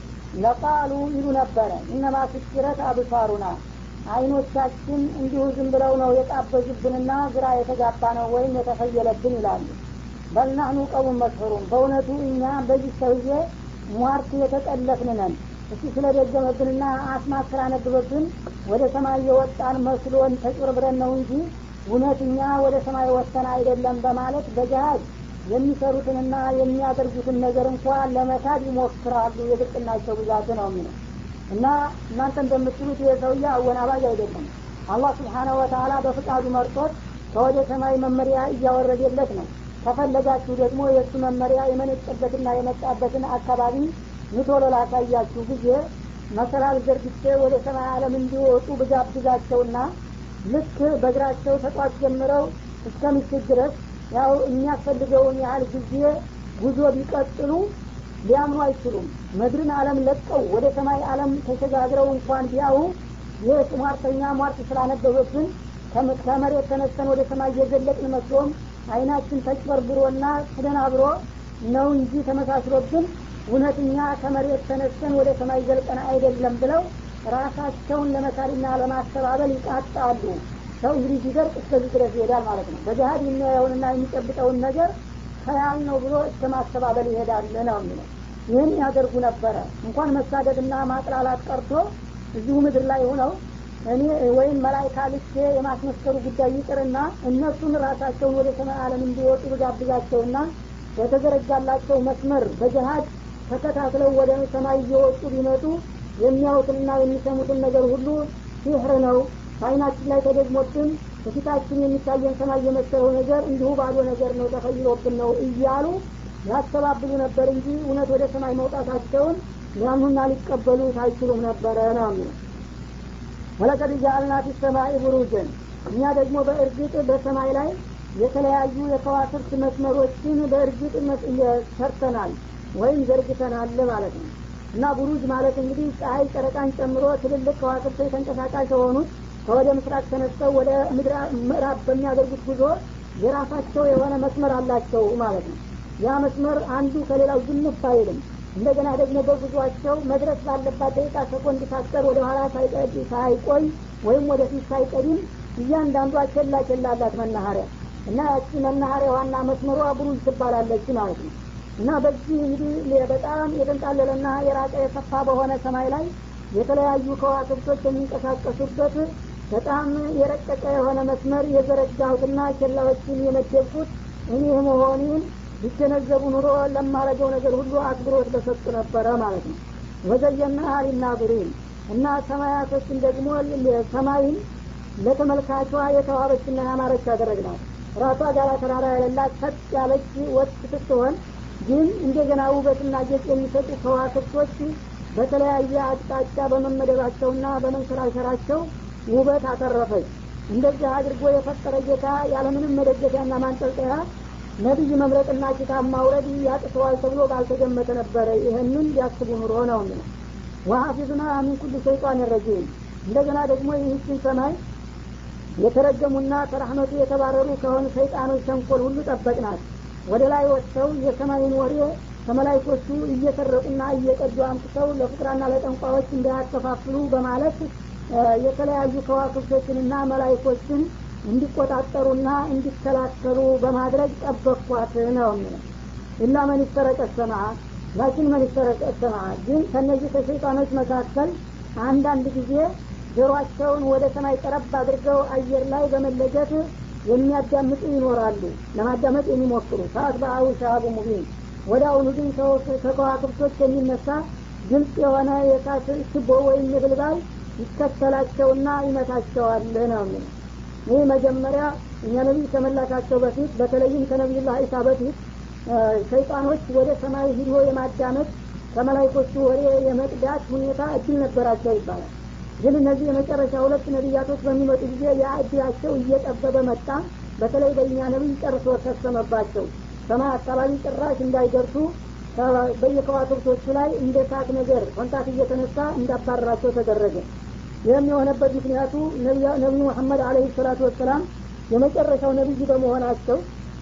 ለቃሉ ይሉ ነበረ እነማ ስኪረት አብሳሩና አይኖቻችን እንዲሁ ዝም ብለው ነው የጣበዙብንና ግራ የተጋባ ነው ወይም የተፈየለብን ይላሉ በልናህኑ ቀቡን መስሩም በእውነቱ እኛ በዚህ ሰውዬ ሟርት የተጠለፍን ነን እሱ ስለደገመብንና አስማት ስላነብበብን ወደ ሰማይ የወጣን መስሎን ተጭበርብረን ነው እንጂ እውነት እኛ ወደ ሰማይ ወጥተን አይደለም በማለት በጃሃድ የሚሰሩትንና የሚያደርጉትን ነገር እንኳ ለመካድ ይሞክራሉ የብቅናቸው ብዛት ነው የሚለው እና እናንተ እንደምትሉት የሰውዬ አወናባጅ አይደለም አላህ ስብሓናሁ ወተላ በፍቃዱ መርጦት ከወደ ሰማይ መመሪያ እያወረደለት ነው ከፈለጋችሁ ደግሞ የእሱ መመሪያ የመነጨበትና የመጣበትን አካባቢ ምቶሎ ላሳያችሁ ጊዜ መሰላል ዘርግቼ ወደ ሰማይ አለም እንዲወጡ ብጋብዛቸውና ልክ በእግራቸው ተጧት ጀምረው እስከ ምሽት ድረስ ያው የሚያስፈልገውን ያህል ጊዜ ጉዞ ቢቀጥሉ ሊያምኑ አይችሉም ምድርን አለም ለቀው ወደ ሰማይ አለም ተሸጋግረው እንኳን ቢያው ይህ ሟርተኛ ሟርት ስላነበበብን ከመሬት ተነስተን ወደ ሰማይ እየዘለቅን መስሎም አይናችን ተጭበርብሮና ተደናብሮ ነው እንጂ ተመሳስሎብን እውነተኛ ከመሬት ተነስተን ወደ ሰማይ ዘልቀን አይደለም ብለው ራሳቸውን ለመካሪና ለማስተባበል ይቃጣሉ ሰው እንግዲህ ሲደርቅ እስከዚህ ድረስ ይሄዳል ማለት ነው በጃሃድ የሚያየውንና የሚጨብጠውን ነገር ከያል ነው ብሎ እስከ ማስተባበል ይሄዳል ነው የሚለው ይህን ያደርጉ ነበረ እንኳን መሳደድና ማጥላላት ቀርቶ እዚሁ ምድር ላይ ሆነው እኔ ወይም መላይካ ልኬ የማስመስከሩ ጉዳይ ይቅርና እነሱን ራሳቸውን ወደ ሰማይ አለም እንዲወጡ ብጋብዛቸውና በተዘረጋላቸው መስመር በጀሀድ ተከታትለው ወደ ሰማይ እየወጡ ቢመጡ የሚያዩትንና የሚሰሙትን ነገር ሁሉ ሲህር ነው በአይናችን ላይ ተደግሞብን በፊታችን የሚታየን ሰማይ የመሰለው ነገር እንዲሁ ባዶ ነገር ነው ተፈይሎብን ነው እያሉ ያስተባብሉ ነበር እንጂ እውነት ወደ ሰማይ መውጣታቸውን ሊያምኑና ሊቀበሉት አይችሉም ነበረ ነው የሚለው ወለቀድ ጃአልና ፊ ሰማይ ቡሩጅን እኛ ደግሞ በእርግጥ በሰማይ ላይ የተለያዩ የከዋክብት መስመሮችን በእርግጥ ሰርተናል ወይም ዘርግተናል ማለት ነው እና ቡሩጅ ማለት እንግዲህ ፀሐይ ጨረቃን ጨምሮ ትልልቅ ከዋክብቶች ተንቀሳቃሽ የሆኑት ከወደ ምስራቅ ተነስተው ወደ ምዕራብ በሚያደርጉት ጉዞ የራሳቸው የሆነ መስመር አላቸው ማለት ነው ያ መስመር አንዱ ከሌላው ዝንፍ አይልም እንደገና ደግሞ በጉዟቸው መድረስ ባለባት ደቂቃ ሰኮንድ ሳትቀር ወደ ኋላ ሳይቆይ ወይም ወደፊት ሳይቀድም እያንዳንዷ ቸላ ቸላ አላት መናኸሪያ እና ያቺ መናኸሪያ ዋና መስመሯ ብሩጅ ትባላለች ማለት ነው እና በዚህ እንግዲህ በጣም የተንጣለለና የራቀ የሰፋ በሆነ ሰማይ ላይ የተለያዩ ከዋክብቶች የሚንቀሳቀሱበት በጣም የረቀቀ የሆነ መስመር የዘረጋሁትና ኬላዎችን የመደብኩት እኔ መሆኔን ቢገነዘቡ ኑሮ ለማረገው ነገር ሁሉ አክብሮት በሰጡ ነበረ ማለት ነው ወዘየና ሊናዝሪን እና ሰማያቶችን ደግሞ ሰማይን ለተመልካቿ የተዋበችና ያማረች ያደረግናት ራሷ ጋራ ተራራ የሌላት ሰጥ ያለች ወጥ ስትሆን ግን እንደገና ውበትና ጌጥ የሚሰጡ ከዋክብቶች በተለያየ አቅጣጫ በመመደባቸውና በመንሸራሸራቸው ውበት አተረፈች እንደዚህ አድርጎ የፈጠረ ጌታ ያለምንም መደገፊያና ማንጠልጠያ ነቢይ መምረጥና ኪታብ ማውረድ ያቅተዋል ተብሎ ባልተገመተ ነበረ ይህንን ሊያስቡ ኑሮ ነው የሚለው ወሀፊዝና ሚን ኩል ሸይጣን ረጂም እንደገና ደግሞ ይህችን ሰማይ የተረገሙና ከራህመቱ የተባረሩ ከሆኑ ሰይጣኖች ተንኮል ሁሉ ጠበቅናት ወደ ላይ ወጥተው የሰማይን ወሬ ከመላይኮቹ እየሰረቁና እየቀዱ አምጥተው ለፍቅራና ለጠንቋዎች እንዳያከፋፍሉ በማለት የተለያዩ ከዋክብቶችንና መላይኮችን እንዲቆጣጠሩና እንዲከላከሉ በማድረግ ጠበቅኳት ነው የሚለው ኢላ መን ይስተረቀ ሰማ ላኪን መን ይስተረቀ ሰማ ግን ከነዚህ ከሸይጣኖች መካከል አንዳንድ ጊዜ ጆሮአቸውን ወደ ሰማይ ቀረብ አድርገው አየር ላይ በመለጀት የሚያዳምጡ ይኖራሉ ለማዳመጥ የሚሞክሩ ሰዓት በአዊ ሻሃቡ ሙቢን ወደ አሁኑ ግን ከከዋክብቶች የሚነሳ ግልጽ የሆነ የእሳት ችቦ ወይም የብልባል ይከተላቸውና ይመታቸዋል ነው የሚለው ይህ መጀመሪያ እኛ ነቢይ ከመላካቸው በፊት በተለይም ከነቢዩላህ ዒሳ በፊት ሸይጣኖች ወደ ሰማይ ሂዶ የማዳመጥ ከመላይኮቹ ወሬ የመቅዳት ሁኔታ እድል ነበራቸው ይባላል ግን እነዚህ የመጨረሻ ሁለት ነቢያቶች በሚመጡ ጊዜ ያ እድላቸው እየጠበበ መጣ በተለይ በእኛ ነቢይ ጨርሶ ተሰመባቸው ሰማይ አካባቢ ጭራሽ እንዳይደርሱ በየከዋክብቶቹ ላይ እንደ ሳት ነገር ኮንታት እየተነሳ እንዳባረራቸው ተደረገ ይህም የሆነበት ምክንያቱ ነቢዩ መሐመድ አለህ ሰላቱ ወሰላም የመጨረሻው ነቢይ በመሆናቸው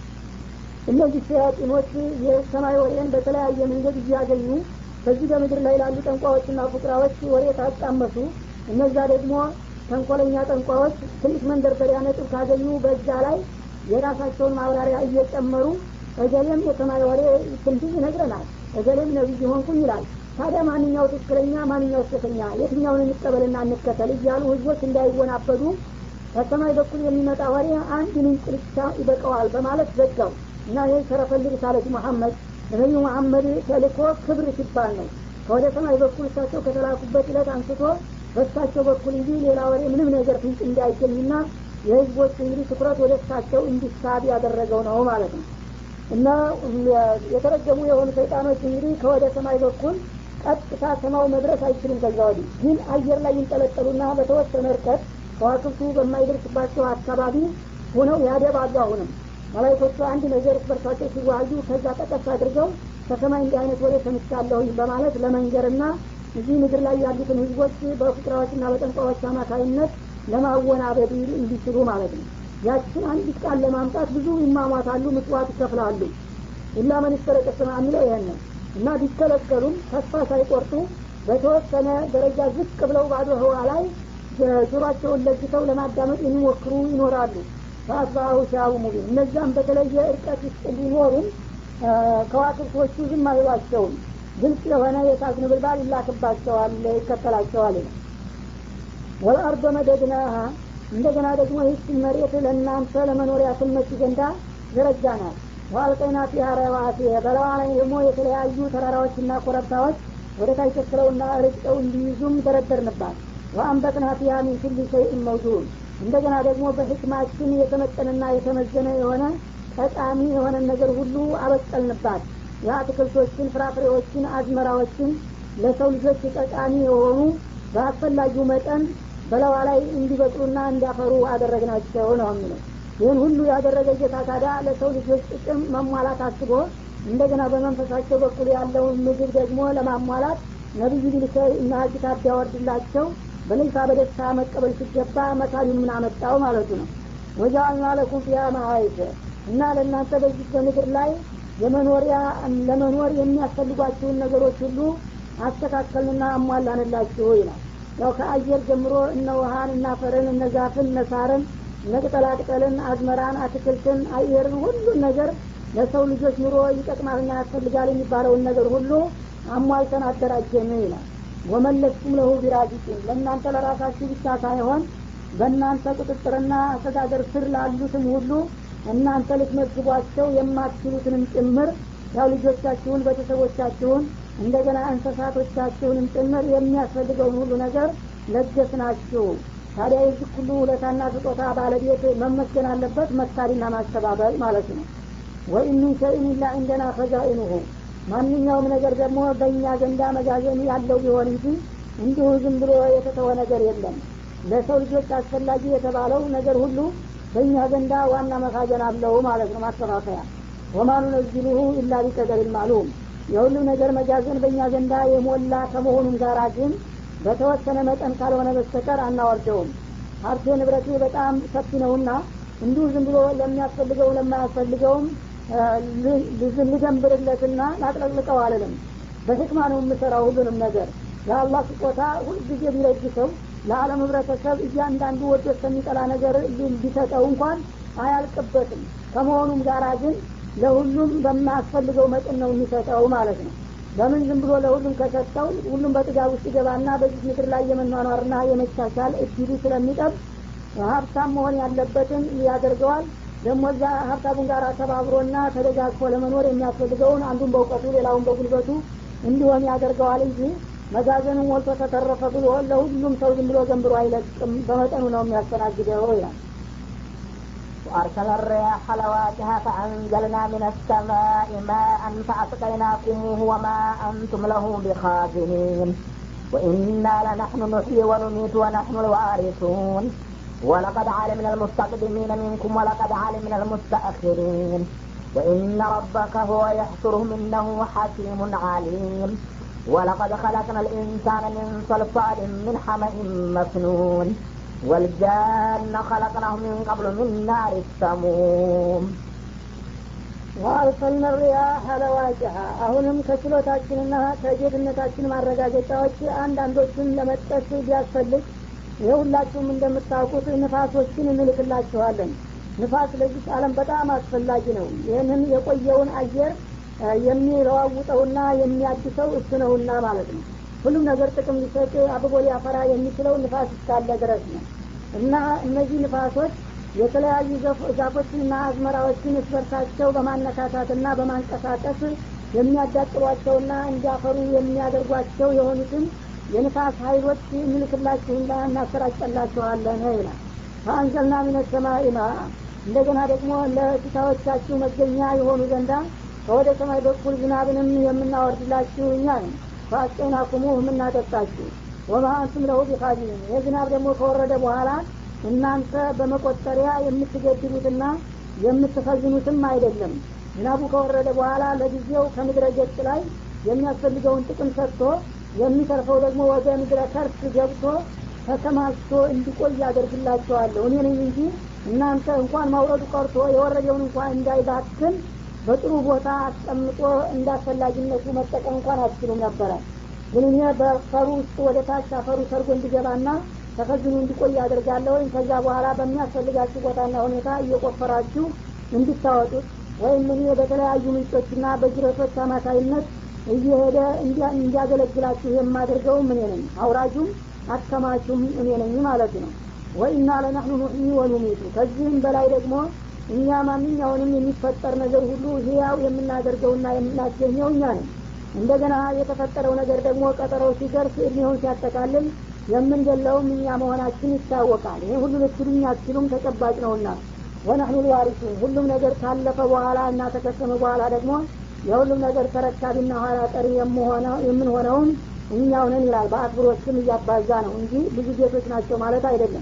እነዚህ ሸያጢኖች የሰማይ ወሬን በተለያየ መንገድ እያገኙ በዚህ በምድር ላይ ላሉ ጠንቋዎችና ፉቅራዎች ወሬ ታጣመሱ እነዛ ደግሞ ተንኮለኛ ጠንቋዎች ትንሽ መንደርደሪያ ነጥብ ካገኙ በዛ ላይ የራሳቸውን ማብራሪያ እየጨመሩ እገሌም የሰማይ ወሬ ትንሽ ይነግረናል እገሌም ነቢይ ሆንኩኝ ይላል ታዲያ ማንኛው ትክክለኛ ማንኛው ስተተኛ የትኛውን እንቀበልና እንከተል እያሉ ህዝቦች እንዳይወናበዱ ከሰማይ በኩል የሚመጣ ወሬ አንድ ምንጭ ብቻ ይበቀዋል በማለት ዘጋው እና ይህ ሸረፈል ሪሳለት መሐመድ ነቢዩ መሐመድ ተልኮ ክብር ሲባል ነው ከወደ ሰማይ በኩል እሳቸው ከተላኩበት ዕለት አንስቶ በእሳቸው በኩል እንጂ ሌላ ወሬ ምንም ነገር ፍንጭ እንዳይገኝና የህዝቦች እንግዲህ ትኩረት ወደ እሳቸው እንዲሳብ ያደረገው ነው ማለት ነው እና የተረገሙ የሆኑ ሰይጣኖች እንግዲህ ከወደ ሰማይ በኩል ቀጥታ ሰማው መድረስ አይችሉም ከዛ ወዲህ ግን አየር ላይ ይንጠለጠሉና በተወሰነ እርቀት ከዋክብቱ በማይደርስባቸው አካባቢ ሆነው ያደባሉ አሁንም መላይኮቹ አንድ ነገር በርሳቸው ሲዋዩ ከዛ ጠቀስ አድርገው ከሰማይ እንዲህ አይነት ወሬ ሰምቻለሁኝ በማለት ለመንገርና እዚህ ምድር ላይ ያሉትን ህዝቦች በፍቅራዎችና በጠንቋዎች አማካይነት ለማወናበድ እንዲችሉ ማለት ነው ያችን አንዲት ቃል ለማምጣት ብዙ ይማሟታሉ ምጽዋት ይከፍላሉ ኢላ መን ስተረቀ ሰማ የሚለው ይሄን ነው እና ቢከለከሉም ተስፋ ሳይቆርጡ በተወሰነ ደረጃ ዝቅ ብለው ባዶ ህዋ ላይ ጆሯቸውን ለግተው ለማዳመጥ የሚሞክሩ ይኖራሉ ፈአስባሁ ሻቡ ሙቢን እነዛም በተለየ እርቀት ውስጥ ቢኖሩም ከዋክብቶቹ ዝም አይሏቸውም ግልጽ የሆነ የእሳት ነበልባል ይላክባቸዋል ይከተላቸዋል ይላል ወልአርዶ መደድናሃ እንደገና ደግሞ ይህችን መሬት ለእናንተ ለመኖሪያ ትመች ዘንዳ ዘረጋናል ዋልቀይና ፊሃ ረዋሲ በለዋ ላይ ደግሞ የተለያዩ ተራራዎችና ኮረብታዎች ወደ ታች ተክለውና ርጭው እንዲይዙም ደረደርንባት ወአንበጥና ፊሃ ሚን ኩል ሸይእን መውዱን እንደገና ደግሞ በህክማችን የተመጠነና የተመዘነ የሆነ ጠቃሚ የሆነ ነገር ሁሉ አበቀልንባት የአትክልቶችን ፍራፍሬዎችን አዝመራዎችን ለሰው ልጆች ጠቃሚ የሆኑ በአስፈላጊው መጠን በለዋ ላይ እንዲበቅሉና እንዲያፈሩ አደረግናቸው ነው የሚለው ይህን ሁሉ ያደረገ ጌታ ታዲያ ለሰው ልጆች ጥቅም መሟላት አስቦ እንደገና በመንፈሳቸው በኩል ያለውን ምግብ ደግሞ ለማሟላት ነቢዩ ቢልከ እና ኪታብ ቢያወርድላቸው በልልታ በደስታ መቀበል ሲገባ መካሪውን ምን አመጣው ማለቱ ነው ወጃአልና ለኩም ፊያ መሀይፈ እና ለእናንተ በዚህ በምድር ላይ የመኖሪያ ለመኖር የሚያስፈልጓችሁን ነገሮች ሁሉ አስተካከልንና አሟላንላችሁ ይላል ያው ከአየር ጀምሮ እነ ውሃን እነ አፈርን እነ ዛፍን እነ ሳርን እነ ቅጠላቅጠልን አዝመራን አትክልትን አየርን ሁሉን ነገር ለሰው ልጆች ኑሮ ይጠቅማልና ያስፈልጋል የሚባለውን ነገር ሁሉ አሟልተን አደራጀን ይላል ወመለስኩም ለሁ ቢራዚቂን ለእናንተ ለራሳችሁ ብቻ ሳይሆን በእናንተ ቁጥጥርና አስተዳደር ስር ላሉትም ሁሉ እናንተ ልትመግቧቸው የማትችሉትንም ጭምር ያው ልጆቻችሁን ቤተሰቦቻችሁን እንደገና እንስሳቶቻችሁንም ጭምር የሚያስፈልገውን ሁሉ ነገር ለገስናችሁ ታዲያ የዚህ ሁሉ ውለታና ስጦታ ባለቤት መመስገን አለበት መካሪና ማስተባበል ማለት ነው ወኢን ሚን ሸይን ኢላ እንደና ፈዛኢኑሁ ማንኛውም ነገር ደግሞ በእኛ ዘንዳ መጋዘን ያለው ቢሆን እንጂ እንዲሁ ዝም ብሎ የተተወ ነገር የለም ለሰው ልጆች አስፈላጊ የተባለው ነገር ሁሉ በእኛ ዘንዳ ዋና መካዘን አለው ማለት ነው ማስተካከያ ወማኑ ነዝሉሁ ኢላ ቢቀደር ማሉም የሁሉም ነገር መጋዘን በእኛ ዘንዳ የሞላ ከመሆኑም ጋር ግን በተወሰነ መጠን ካልሆነ በስተቀር አናወርደውም ሀብቴ ንብረቴ በጣም ሰፊ ነውና እንዲሁ ዝም ብሎ ለሚያስፈልገው ለማያስፈልገውም ልገንብርለትና ላጥለቅልቀው አልልም በህክማ ነው የምሰራው ሁሉንም ነገር የአላህ ስጦታ ሁልጊዜ ቢለግሰው ለዓለም ህብረተሰብ እያንዳንዱ ወዶ እስከሚጠላ ነገር ቢሰጠው እንኳን አያልቅበትም ከመሆኑም ጋራ ግን ለሁሉም በማያስፈልገው መጠን ነው የሚሰጠው ማለት ነው ለምን ዝም ብሎ ለሁሉም ከሰጠው ሁሉም በጥጋብ ውስጥ ይገባና በዚህ ምድር ላይ የመኗኗርና የመቻቻል እድሉ ስለሚጠብ ሀብታም መሆን ያለበትን ያደርገዋል ደግሞ እዛ ሀብታሙን ጋር ተባብሮና ተደጋግፎ ለመኖር የሚያስፈልገውን አንዱን በእውቀቱ ሌላውን በጉልበቱ እንዲሆን ያደርገዋል እንጂ መጋዘኑን ሞልቶ ተተረፈ ብሎ ለሁሉም ሰው ዝም ብሎ ገንብሮ አይለቅም በመጠኑ ነው የሚያስተናግደው ይላል وأرسل الرياح لواجها فأنزلنا من السماء ماء فأسقيناكموه وما أنتم له بخازنين وإنا لنحن نحيي ونميت ونحن الوارثون ولقد علمنا المستقدمين منكم ولقد علمنا المستأخرين وإن ربك هو يحشرهم إنه حكيم عليم ولقد خلقنا الإنسان من صلصال من حمأ مسنون والجان خلقناه من قبل من نار السموم ወአርሰልና ሪያህ ለዋጅሃ አሁንም ከችሎታችንና ከጌትነታችን ማረጋገጫዎች አንዳንዶችን ለመጥቀስ ቢያስፈልግ የሁላችሁም እንደምታውቁት ንፋሶችን እንልክላችኋለን ንፋስ ለዚህ ዓለም በጣም አስፈላጊ ነው ይህንን የቆየውን አየር የሚለዋውጠውና የሚያድሰው እሱ ነውና ማለት ነው ሁሉም ነገር ጥቅም ሊሰጥ አብቦ ሊያፈራ የሚችለው ንፋስ እስካለ ድረስ ነው እና እነዚህ ንፋሶች የተለያዩ ዛፎችንና አዝመራዎችን እስበርሳቸው በማነካታትና በማንቀሳቀስ የሚያዳጥሯቸውና እንዲያፈሩ የሚያደርጓቸው የሆኑትን የንፋስ ሀይሎች እንልክላችሁና እናሰራጨላችኋለን ይላል ፈአንዘልና ሚነ ሰማይ ማ እንደገና ደግሞ ለፊታዎቻችሁ መገኛ የሆኑ ዘንዳ ከወደ ሰማይ በኩል ዝናብንም የምናወርድላችሁ እኛ ነን ፈአስቀይናኩሙ የምናጠጣችሁ ወማ አንቱም ለሁ ቢኻዚን ይህ ዝናብ ደግሞ ከወረደ በኋላ እናንተ በመቆጠሪያ የምትገድሉትና የምትፈዝኑትም አይደለም ዝናቡ ከወረደ በኋላ ለጊዜው ከምድረ ገጽ ላይ የሚያስፈልገውን ጥቅም ሰጥቶ የሚተርፈው ደግሞ ወደ ምድረ ከርስ ገብቶ ተከማችቶ እንዲቆይ ያደርግላቸዋለሁ እኔ ነኝ እንጂ እናንተ እንኳን ማውረዱ ቀርቶ የወረደውን እንኳን እንዳይባክን በጥሩ ቦታ አስቀምጦ እንዳስፈላጊነቱ መጠቀም እንኳን አትችሉም ነበረ ግን እኔ በፈሩ ውስጥ ወደ ታች አፈሩ ሰርጎ እንዲገባና ተከዝኑ እንዲቆይ አደርጋለሁ ወይም ከዛ በኋላ በሚያስፈልጋችሁ ቦታና ሁኔታ እየቆፈራችሁ እንድታወጡት ወይም እኔ በተለያዩ ምንጮችና በጅረቶች አማካይነት እየሄደ እንዲያገለግላችሁ የማደርገው እኔ ነኝ አውራጁም አከማቹም እኔ ነኝ ማለት ነው ወኢና ለናህኑ ኑሕyi ወኑሚቱ ከዚህም በላይ ደግሞ እኛ ማንኛውንም የሚፈጠር ነገር ሁሉ ህያው የምናደርገውና የምናስገኘው እኛ ነን እንደገና የተፈጠረው ነገር ደግሞ ቀጠሮው ሲደርስ እድሜውን ሲያጠቃልል የምንገለውም እኛ መሆናችን ይታወቃል ይህ ሁሉ ልትሉኝ አትችሉም ተጨባጭ ነውና ወነህኑ ልዋሪሱን ሁሉም ነገር ካለፈ በኋላ እና ተከሰመ በኋላ ደግሞ የሁሉም ነገር ተረካቢና ኋላ ቀሪ የምንሆነውን እኛው ነን ይላል በአክብሮት ስም እያባዛ ነው እንጂ ብዙ ጌቶች ናቸው ማለት አይደለም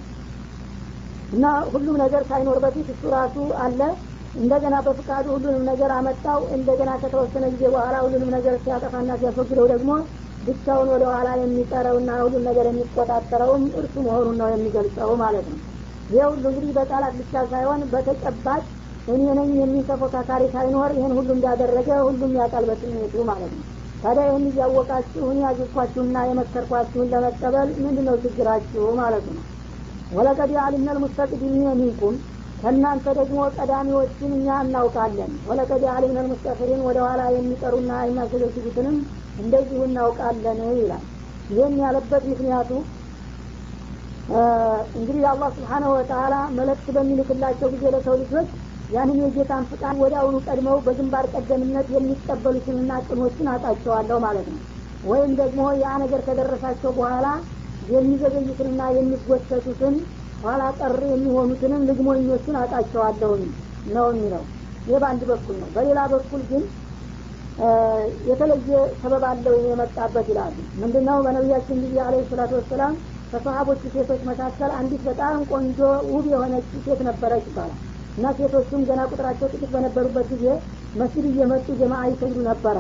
እና ሁሉም ነገር ሳይኖር በፊት እሱ ራሱ አለ እንደገና በፍቃዱ ሁሉንም ነገር አመጣው እንደገና ከተወሰነ ጊዜ በኋላ ሁሉንም ነገር ሲያጠፋና ሲያስወግደው ደግሞ ብቻውን ወደ ኋላ የሚቀረውና ሁሉም ነገር የሚቆጣጠረውም እርሱ መሆኑን ነው የሚገልጸው ማለት ነው ይህ ሁሉ እንግዲህ በቃላት ብቻ ሳይሆን በተጨባጭ እኔ ነኝ የሚል ተፎካካሪ ሳይኖር ይህን ሁሉ እንዳደረገ ሁሉም ያውቃል በስሜቱ ማለት ነው ታዲያ ይህን እያወቃችሁ እኔ ያዘዝኳችሁና የመከርኳችሁን ለመቀበል ምንድ ነው ችግራችሁ ማለት ነው ወለቀድ አሊምነ ልሙስተቅዲሚነ ሚንኩም ከእናንተ ደግሞ ቀዳሚዎችን እኛ እናውቃለን ወለቀድ አሊምነ ልሙስተፊሪን ወደ ኋላ የሚቀሩና የሚያዘገዝጉትንም እንደዚሁ እናውቃለን ይላል ይህን ያለበት ምክንያቱ እንግዲህ አላህ ስብሓናሁ ወተላ መለክት በሚልክላቸው ጊዜ ለሰው ልጆች ያንን የጌታን ፍቃድ ወደ አሁኑ ቀድመው በግንባር ቀደምነት የሚቀበሉትንና ቅኖችን አጣቸዋለሁ ማለት ነው ወይም ደግሞ ያ ነገር ከደረሳቸው በኋላ የሚዘገዩትንና የሚጎተቱትን ኋላ ቀር የሚሆኑትንም ልግሞኞችን አጣቸዋለሁኝ ነው የሚለው ይህ በአንድ በኩል ነው በሌላ በኩል ግን የተለየ ሰበብ አለው የመጣበት ይላሉ ምንድነው በነቢያችን ጊዜ አለ ሰላቱ ወሰላም ከሰሀቦቹ ሴቶች መካከል አንዲት በጣም ቆንጆ ውብ የሆነች ሴት ነበረች ይባላል እና ሴቶቹም ገና ቁጥራቸው ጥቂት በነበሩበት ጊዜ መስጅድ እየመጡ ጀማ ይሰግዱ ነበረ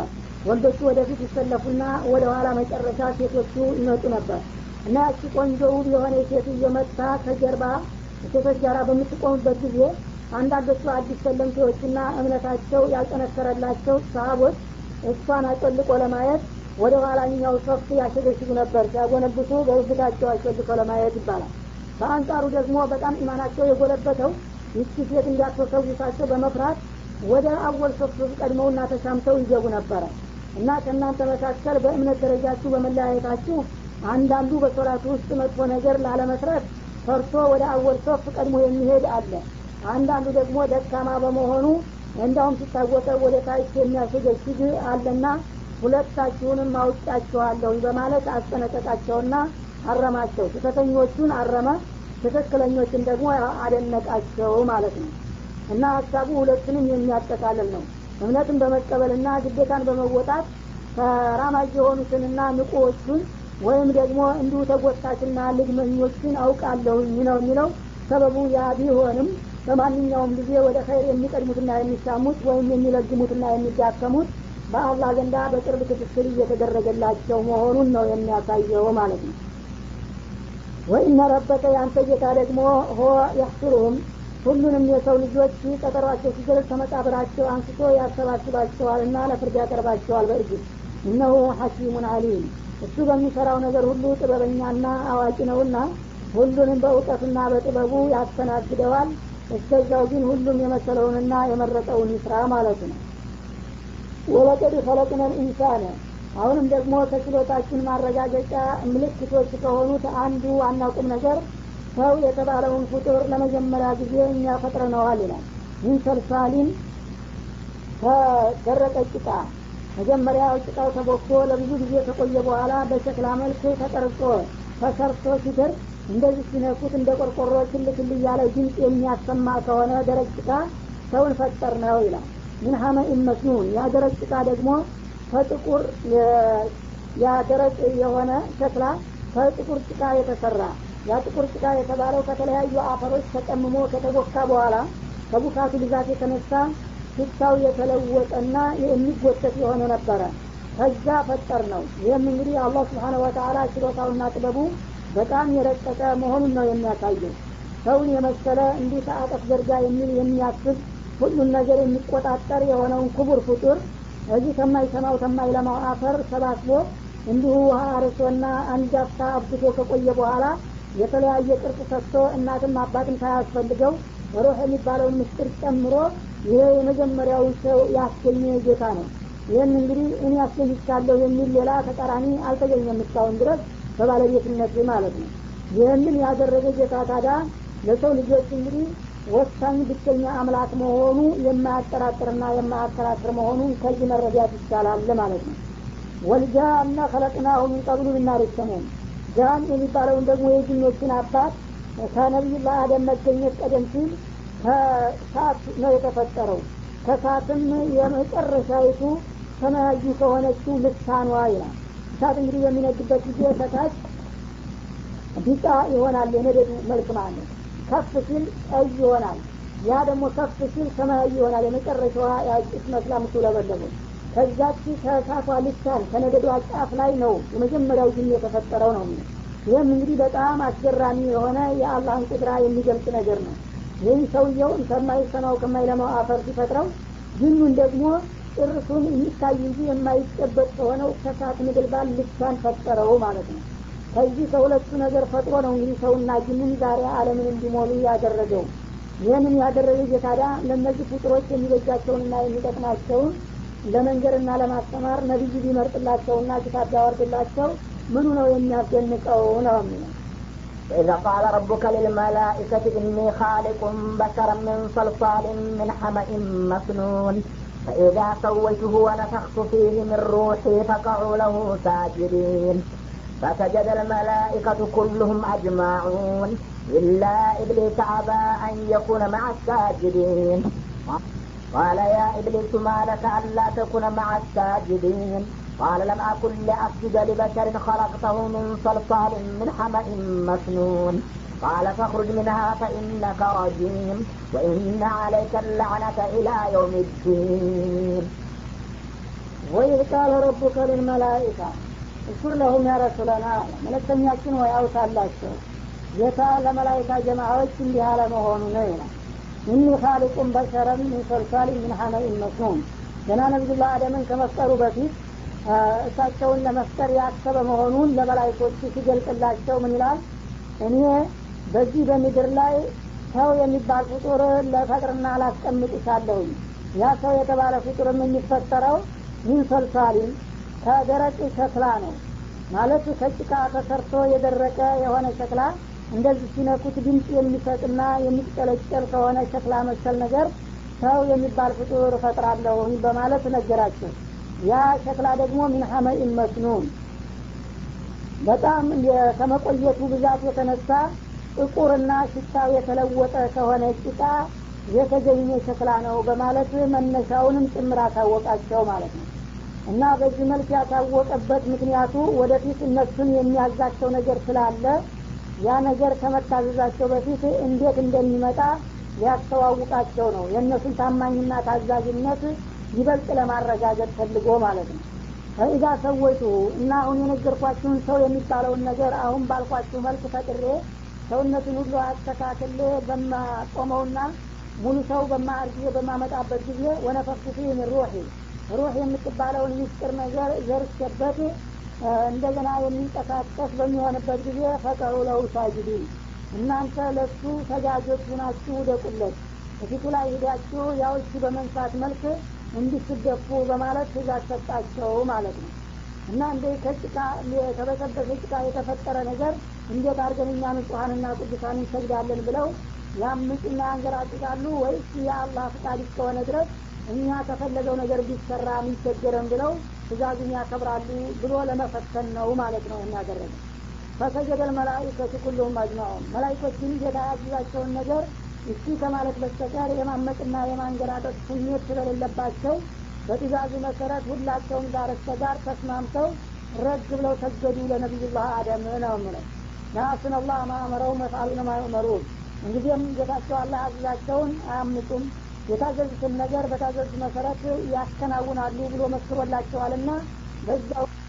ወንዶቹ ወደፊት ይሰለፉና ወደ ኋላ መጨረሻ ሴቶቹ ይመጡ ነበር እና ያቺ ቆንጆ ውብ የሆነ ሴት እየመታ ከጀርባ ሴቶች ጋር በምትቆሙበት ጊዜ አንዳንዶቹ አዲስ ሰለምቴዎችና እምነታቸው ያልጠነከረላቸው ሰሀቦች እሷን አጮልቆ ለማየት ወደ ኋላኛው ሶፍ ያሸገሽጉ ነበር ሲያጎነብሱ በብብታቸው አጮልቆ ለማየት ይባላል በአንጻሩ ደግሞ በጣም ኢማናቸው የጎለበተው ይቺ ሴት እንዳትወሰውሳቸው በመፍራት ወደ አወል ሶፍ ቀድመውና ተሻምተው ይገቡ ነበረ እና ከእናንተ መካከል በእምነት ደረጃችሁ በመለያየታችሁ አንዳንዱ በሶላቱ ውስጥ መጥፎ ነገር ላለመስረት ፈርቶ ወደ አወል ሶፍ ቀድሞ የሚሄድ አለ አንዳንዱ ደግሞ ደካማ በመሆኑ እንዳውም ሲታወቀ ወደ ታች የሚያሸገሽግ አለና ሁለታችሁንም አውጫችኋለሁ በማለት አስጠነቀቃቸውና አረማቸው ስህተተኞቹን አረመ ትክክለኞችን ደግሞ አደነቃቸው ማለት ነው እና ሀሳቡ ሁለቱንም የሚያጠቃልል ነው እምነትን በመቀበልና ግዴታን በመወጣት ተራማጅ የሆኑትንና ንቁዎቹን ወይም ደግሞ እንዲሁ ተጎታችና ልግመኞችን አውቃለሁኝ ነው የሚለው ሰበቡ ያ ቢሆንም በማንኛውም ጊዜ ወደ ኸይር የሚቀድሙትና የሚሻሙት ወይም የሚለግሙትና የሚዳከሙት በአላህ ዘንዳ በቅርብ ክትትል እየተደረገላቸው መሆኑን ነው የሚያሳየው ማለት ነው ወኢነ ረበከ የአንተ ጌታ ደግሞ ሆ ያሕሱሩሁም ሁሉንም የሰው ልጆች ቀጠሯቸው ሲደርስ ከመቃብራቸው አንስቶ ያሰባስባቸዋልና ለፍርድ ያቀርባቸዋል በእርግጥ እነሁ ሐኪሙን አሊም እሱ በሚሰራው ነገር ሁሉ ጥበበኛና አዋቂ ነውና ሁሉንም በእውቀትና በጥበቡ ያስተናግደዋል እስከዛው ግን ሁሉም የመሰለውንና የመረጠውን ይስራ ማለት ነው ወለቀድ ፈለቅነ ልኢንሳነ አሁንም ደግሞ ከችሎታችን ማረጋገጫ ምልክቶች ከሆኑት አንዱ ዋና ቁም ነገር ሰው የተባለውን ፍጡር ለመጀመሪያ ጊዜ እኛ ፈጥረነዋል ይላል ይህ ሰልሳሊን ከደረቀ ጭቃ መጀመሪያ ጭቃው ተቦክቶ ለብዙ ጊዜ ከቆየ በኋላ በሸክላ መልክ ተቀርጾ ተሰርቶ ሲደርስ እንደዚህ ሲነኩት እንደ ቆርቆሮ ክል ክል እያለ ድምፅ የሚያሰማ ከሆነ ደረቅ ጭቃ ሰውን ፈጠር ነው ይላል ምን ሀመኢን መስኑን ያ ደረቅ ጭቃ ደግሞ ከጥቁር ያ ደረቅ የሆነ ሸክላ ከጥቁር ጭቃ የተሰራ ያ ጥቁር ጭቃ የተባለው ከተለያዩ አፈሮች ተቀምሞ ከተቦካ በኋላ ከቡካቱ ብዛት የተነሳ ሽታው የተለወጠና የሚጎተት የሆነ ነበረ ከዛ ፈጠር ነው ይህም እንግዲህ አላህ ስብሓነ ወተላ ችሎታውና ጥበቡ በጣም የረቀቀ መሆኑን ነው የሚያሳየው ሰውን የመሰለ እንዲህ ከአጠፍ ዘርጋ የሚል የሚያስብ ሁሉን ነገር የሚቆጣጠር የሆነውን ክቡር ፍጡር እዚህ ከማይሰማው ከማይለማው አፈር ሰባስቦ እንዲሁ ውሃ አርሶና አንድ አፍታ አብዝቶ ከቆየ በኋላ የተለያየ ቅርጽ ሰጥቶ እናትም አባትም ሳያስፈልገው ሩህ የሚባለውን ምስጢር ጨምሮ ይሄ የመጀመሪያው ሰው ያስገኘ ጌታ ነው ይህን እንግዲህ እኔ ያስገኝቻለሁ የሚል ሌላ ተቃራኒ አልተገኘም እስካሁን ድረስ በባለቤትነት ማለት ነው ይህንን ያደረገ ጌታ ታዳ ለሰው ልጆች እንግዲህ ወሳኝ ብቸኛ አምላክ መሆኑ የማያጠራጥርና የማያከራክር መሆኑን ከዚህ መረዳት ይቻላል ማለት ነው ወልጃና ከለቅናሁ ሚን ቀብሉ ብናር ሰሙን ጃን የሚባለውን ደግሞ የጅኖችን አባት ከነቢዩላህ አደም መገኘት ቀደም ሲል ከሳት ነው የተፈጠረው ከሳትም የመጨረሻይቱ ሰማያዊ ከሆነችው ልሳኗ ይላል እሳት እንግዲህ በሚነድበት ጊዜ ከታች ቢጫ ይሆናል የነደዱ መልክ ማለት ከፍ ሲል ቀይ ይሆናል ያ ደግሞ ከፍ ሲል ሰማያዊ ይሆናል የመጨረሻዋ ያጭስ መስላ ምትውለበለበው ከዛች ከእሳቷ ልሳን ከነደዷ ጫፍ ላይ ነው የመጀመሪያው ጅን የተፈጠረው ነው ይህም እንግዲህ በጣም አስገራሚ የሆነ የአላህን ቁድራ የሚገልጽ ነገር ነው ይህም ሰውየውን ከማይሰማው ከማይለማው አፈር ሲፈጥረው ጅኑን ደግሞ ጭርሱን የሚታይ እንጂ የማይጨበጥ ከሆነው ከሳት ምድልባል ልሳን ፈጠረው ማለት ነው ከዚህ ከሁለቱ ነገር ፈጥሮ ነው እንግዲህ ሰውና ጅንን ዛሬ አለምን እንዲሞሉ ያደረገው ይህንን ያደረገ ጌታዳ ለእነዚህ ፍጡሮች የሚበጃቸውንና የሚጠቅማቸውን ለመንገርና ለማስተማር ነቢይ ቢመርጥላቸውና ኪታብ ቢያወርድላቸው ምኑ ነው የሚያስደንቀው ነው የሚለው وإذا قال ربك للملائكة إني خالق بشرا من صلصال من حمأ مسنون فإذا سويته ونفخت فيه من روحي فقعوا له ساجدين فسجد الملائكة كلهم أجمعون إلا إبليس أبى أن يكون مع الساجدين قال يا إبليس ما لك ألا تكون مع الساجدين قال لم أكن لأسجد لبشر خلقته من صلصال من حمأ مسنون قال فاخرج منها فإنك رجيم وإن عليك اللعنة إلى يوم الدين ወይህ ቃለ ረቡከ ልልመላኢካ እሱር ለሁም ያረሱለና መለክተኛችን ወይ አውሳላቸው ጌታ ለመላይካ ጀማዎች እንዲህ አለ መሆኑ ነው ይላል ኢኒ ካሊቁን በሸረን ሚን ሰልሳሊ ምን ሐመኢን መስኑን ገና ነቢዩላህ አደምን ከመፍጠሩ በፊት እሳቸውን ለመፍጠር ያሰበ መሆኑን ለመላይኮች ሲገልጽላቸው ምን ይላል እኔ በዚህ በምድር ላይ ሰው የሚባል ፍጡር ለፈጥርና ላስቀምጥሻለሁኝ ያ ሰው የተባለ ፍጡርም የሚፈጠረው ሚን ሰልሳሊን ከደረቅ ሸክላ ነው ማለት ከጭቃ ተሰርቶ የደረቀ የሆነ ሸክላ እንደዚህ ሲነኩት ድምፅ የሚሰጥና የሚጨለጨል ከሆነ ሸክላ መሰል ነገር ሰው የሚባል ፍጡር እፈጥራለሁኝ በማለት ነገራቸው ያ ሸክላ ደግሞ ሚን ሐመኢን መስኑን በጣም ከመቆየቱ ብዛት የተነሳ ጥቁርና ሽታው የተለወጠ ከሆነ ጭቃ የተገኘ ሸክላ ነው በማለት መነሻውንም ጭምር አሳወቃቸው ማለት ነው እና በዚህ መልክ ያሳወቀበት ምክንያቱ ወደፊት እነሱን የሚያዛቸው ነገር ስላለ ያ ነገር ከመታዘዛቸው በፊት እንዴት እንደሚመጣ ሊያስተዋውቃቸው ነው የእነሱን ታማኝና ታዛዥነት ይበልጥ ለማረጋገጥ ፈልጎ ማለት ነው ፈኢዛ ሰወይቱ እና አሁን የነገርኳችሁን ሰው የሚባለውን ነገር አሁን ባልኳችሁ መልክ ፈጥሬ ሰውነቱን ሁሉ አስተካክሌ በማቆመውና ሙሉ ሰው በማአርጊዜ በማመጣበት ጊዜ ወነፈክቱ ፊህ ምን ሩሒ ሩህ የምትባለውን ሚስጥር ነገር ዘርቼበት እንደገና የሚንቀሳቀስ በሚሆንበት ጊዜ ፈቀሩ ለው ሳጅዲን እናንተ ለሱ ሰጋጆች ሁናችሁ ውደቁለት በፊቱ ላይ ሂዳችሁ ያው እሱ በመንሳት መልክ እንዲስደፉ በማለት ትእዛዝ ሰጣቸው ማለት ነው እና እንደ ከጭቃ የተበሰበሰ ጭቃ የተፈጠረ ነገር እንዴት አድርገን እኛ ንጹሀንና ቅዱሳን እንሰግዳለን ብለው ያምፁና ያንገራጭቃሉ ወይስ የአላህ ፍቃድ እስከሆነ ድረስ እኛ ከፈለገው ነገር ቢሰራ የሚቸገረን ብለው ትእዛዙን ያከብራሉ ብሎ ለመፈተን ነው ማለት ነው እናደረገ ፈሰጀደል መላይከቱ ኩሉሁም አጅማዑን መላይኮችን ጌታ ያዘዛቸውን ነገር እሺ ከማለት በስተቀር የማመፅና የማንገራጠጥ ስሜት ስለሌለባቸው በትእዛዙ መሰረት ሁላቸውም ጋር እስከ ጋር ተስማምተው ረግ ብለው ሰገዱ ለነቢዩላህ አደም ነው ምለው ናሱን አላህ ማእመረው መፍአሉን ማእመሩን እንግዲህም ጌታቸው አላህ ያዘዛቸውን አያምፁም የታዘዙትን ነገር በታዘዙት መሰረት ያከናውናሉ ብሎ መስክሮላቸዋልና በዛው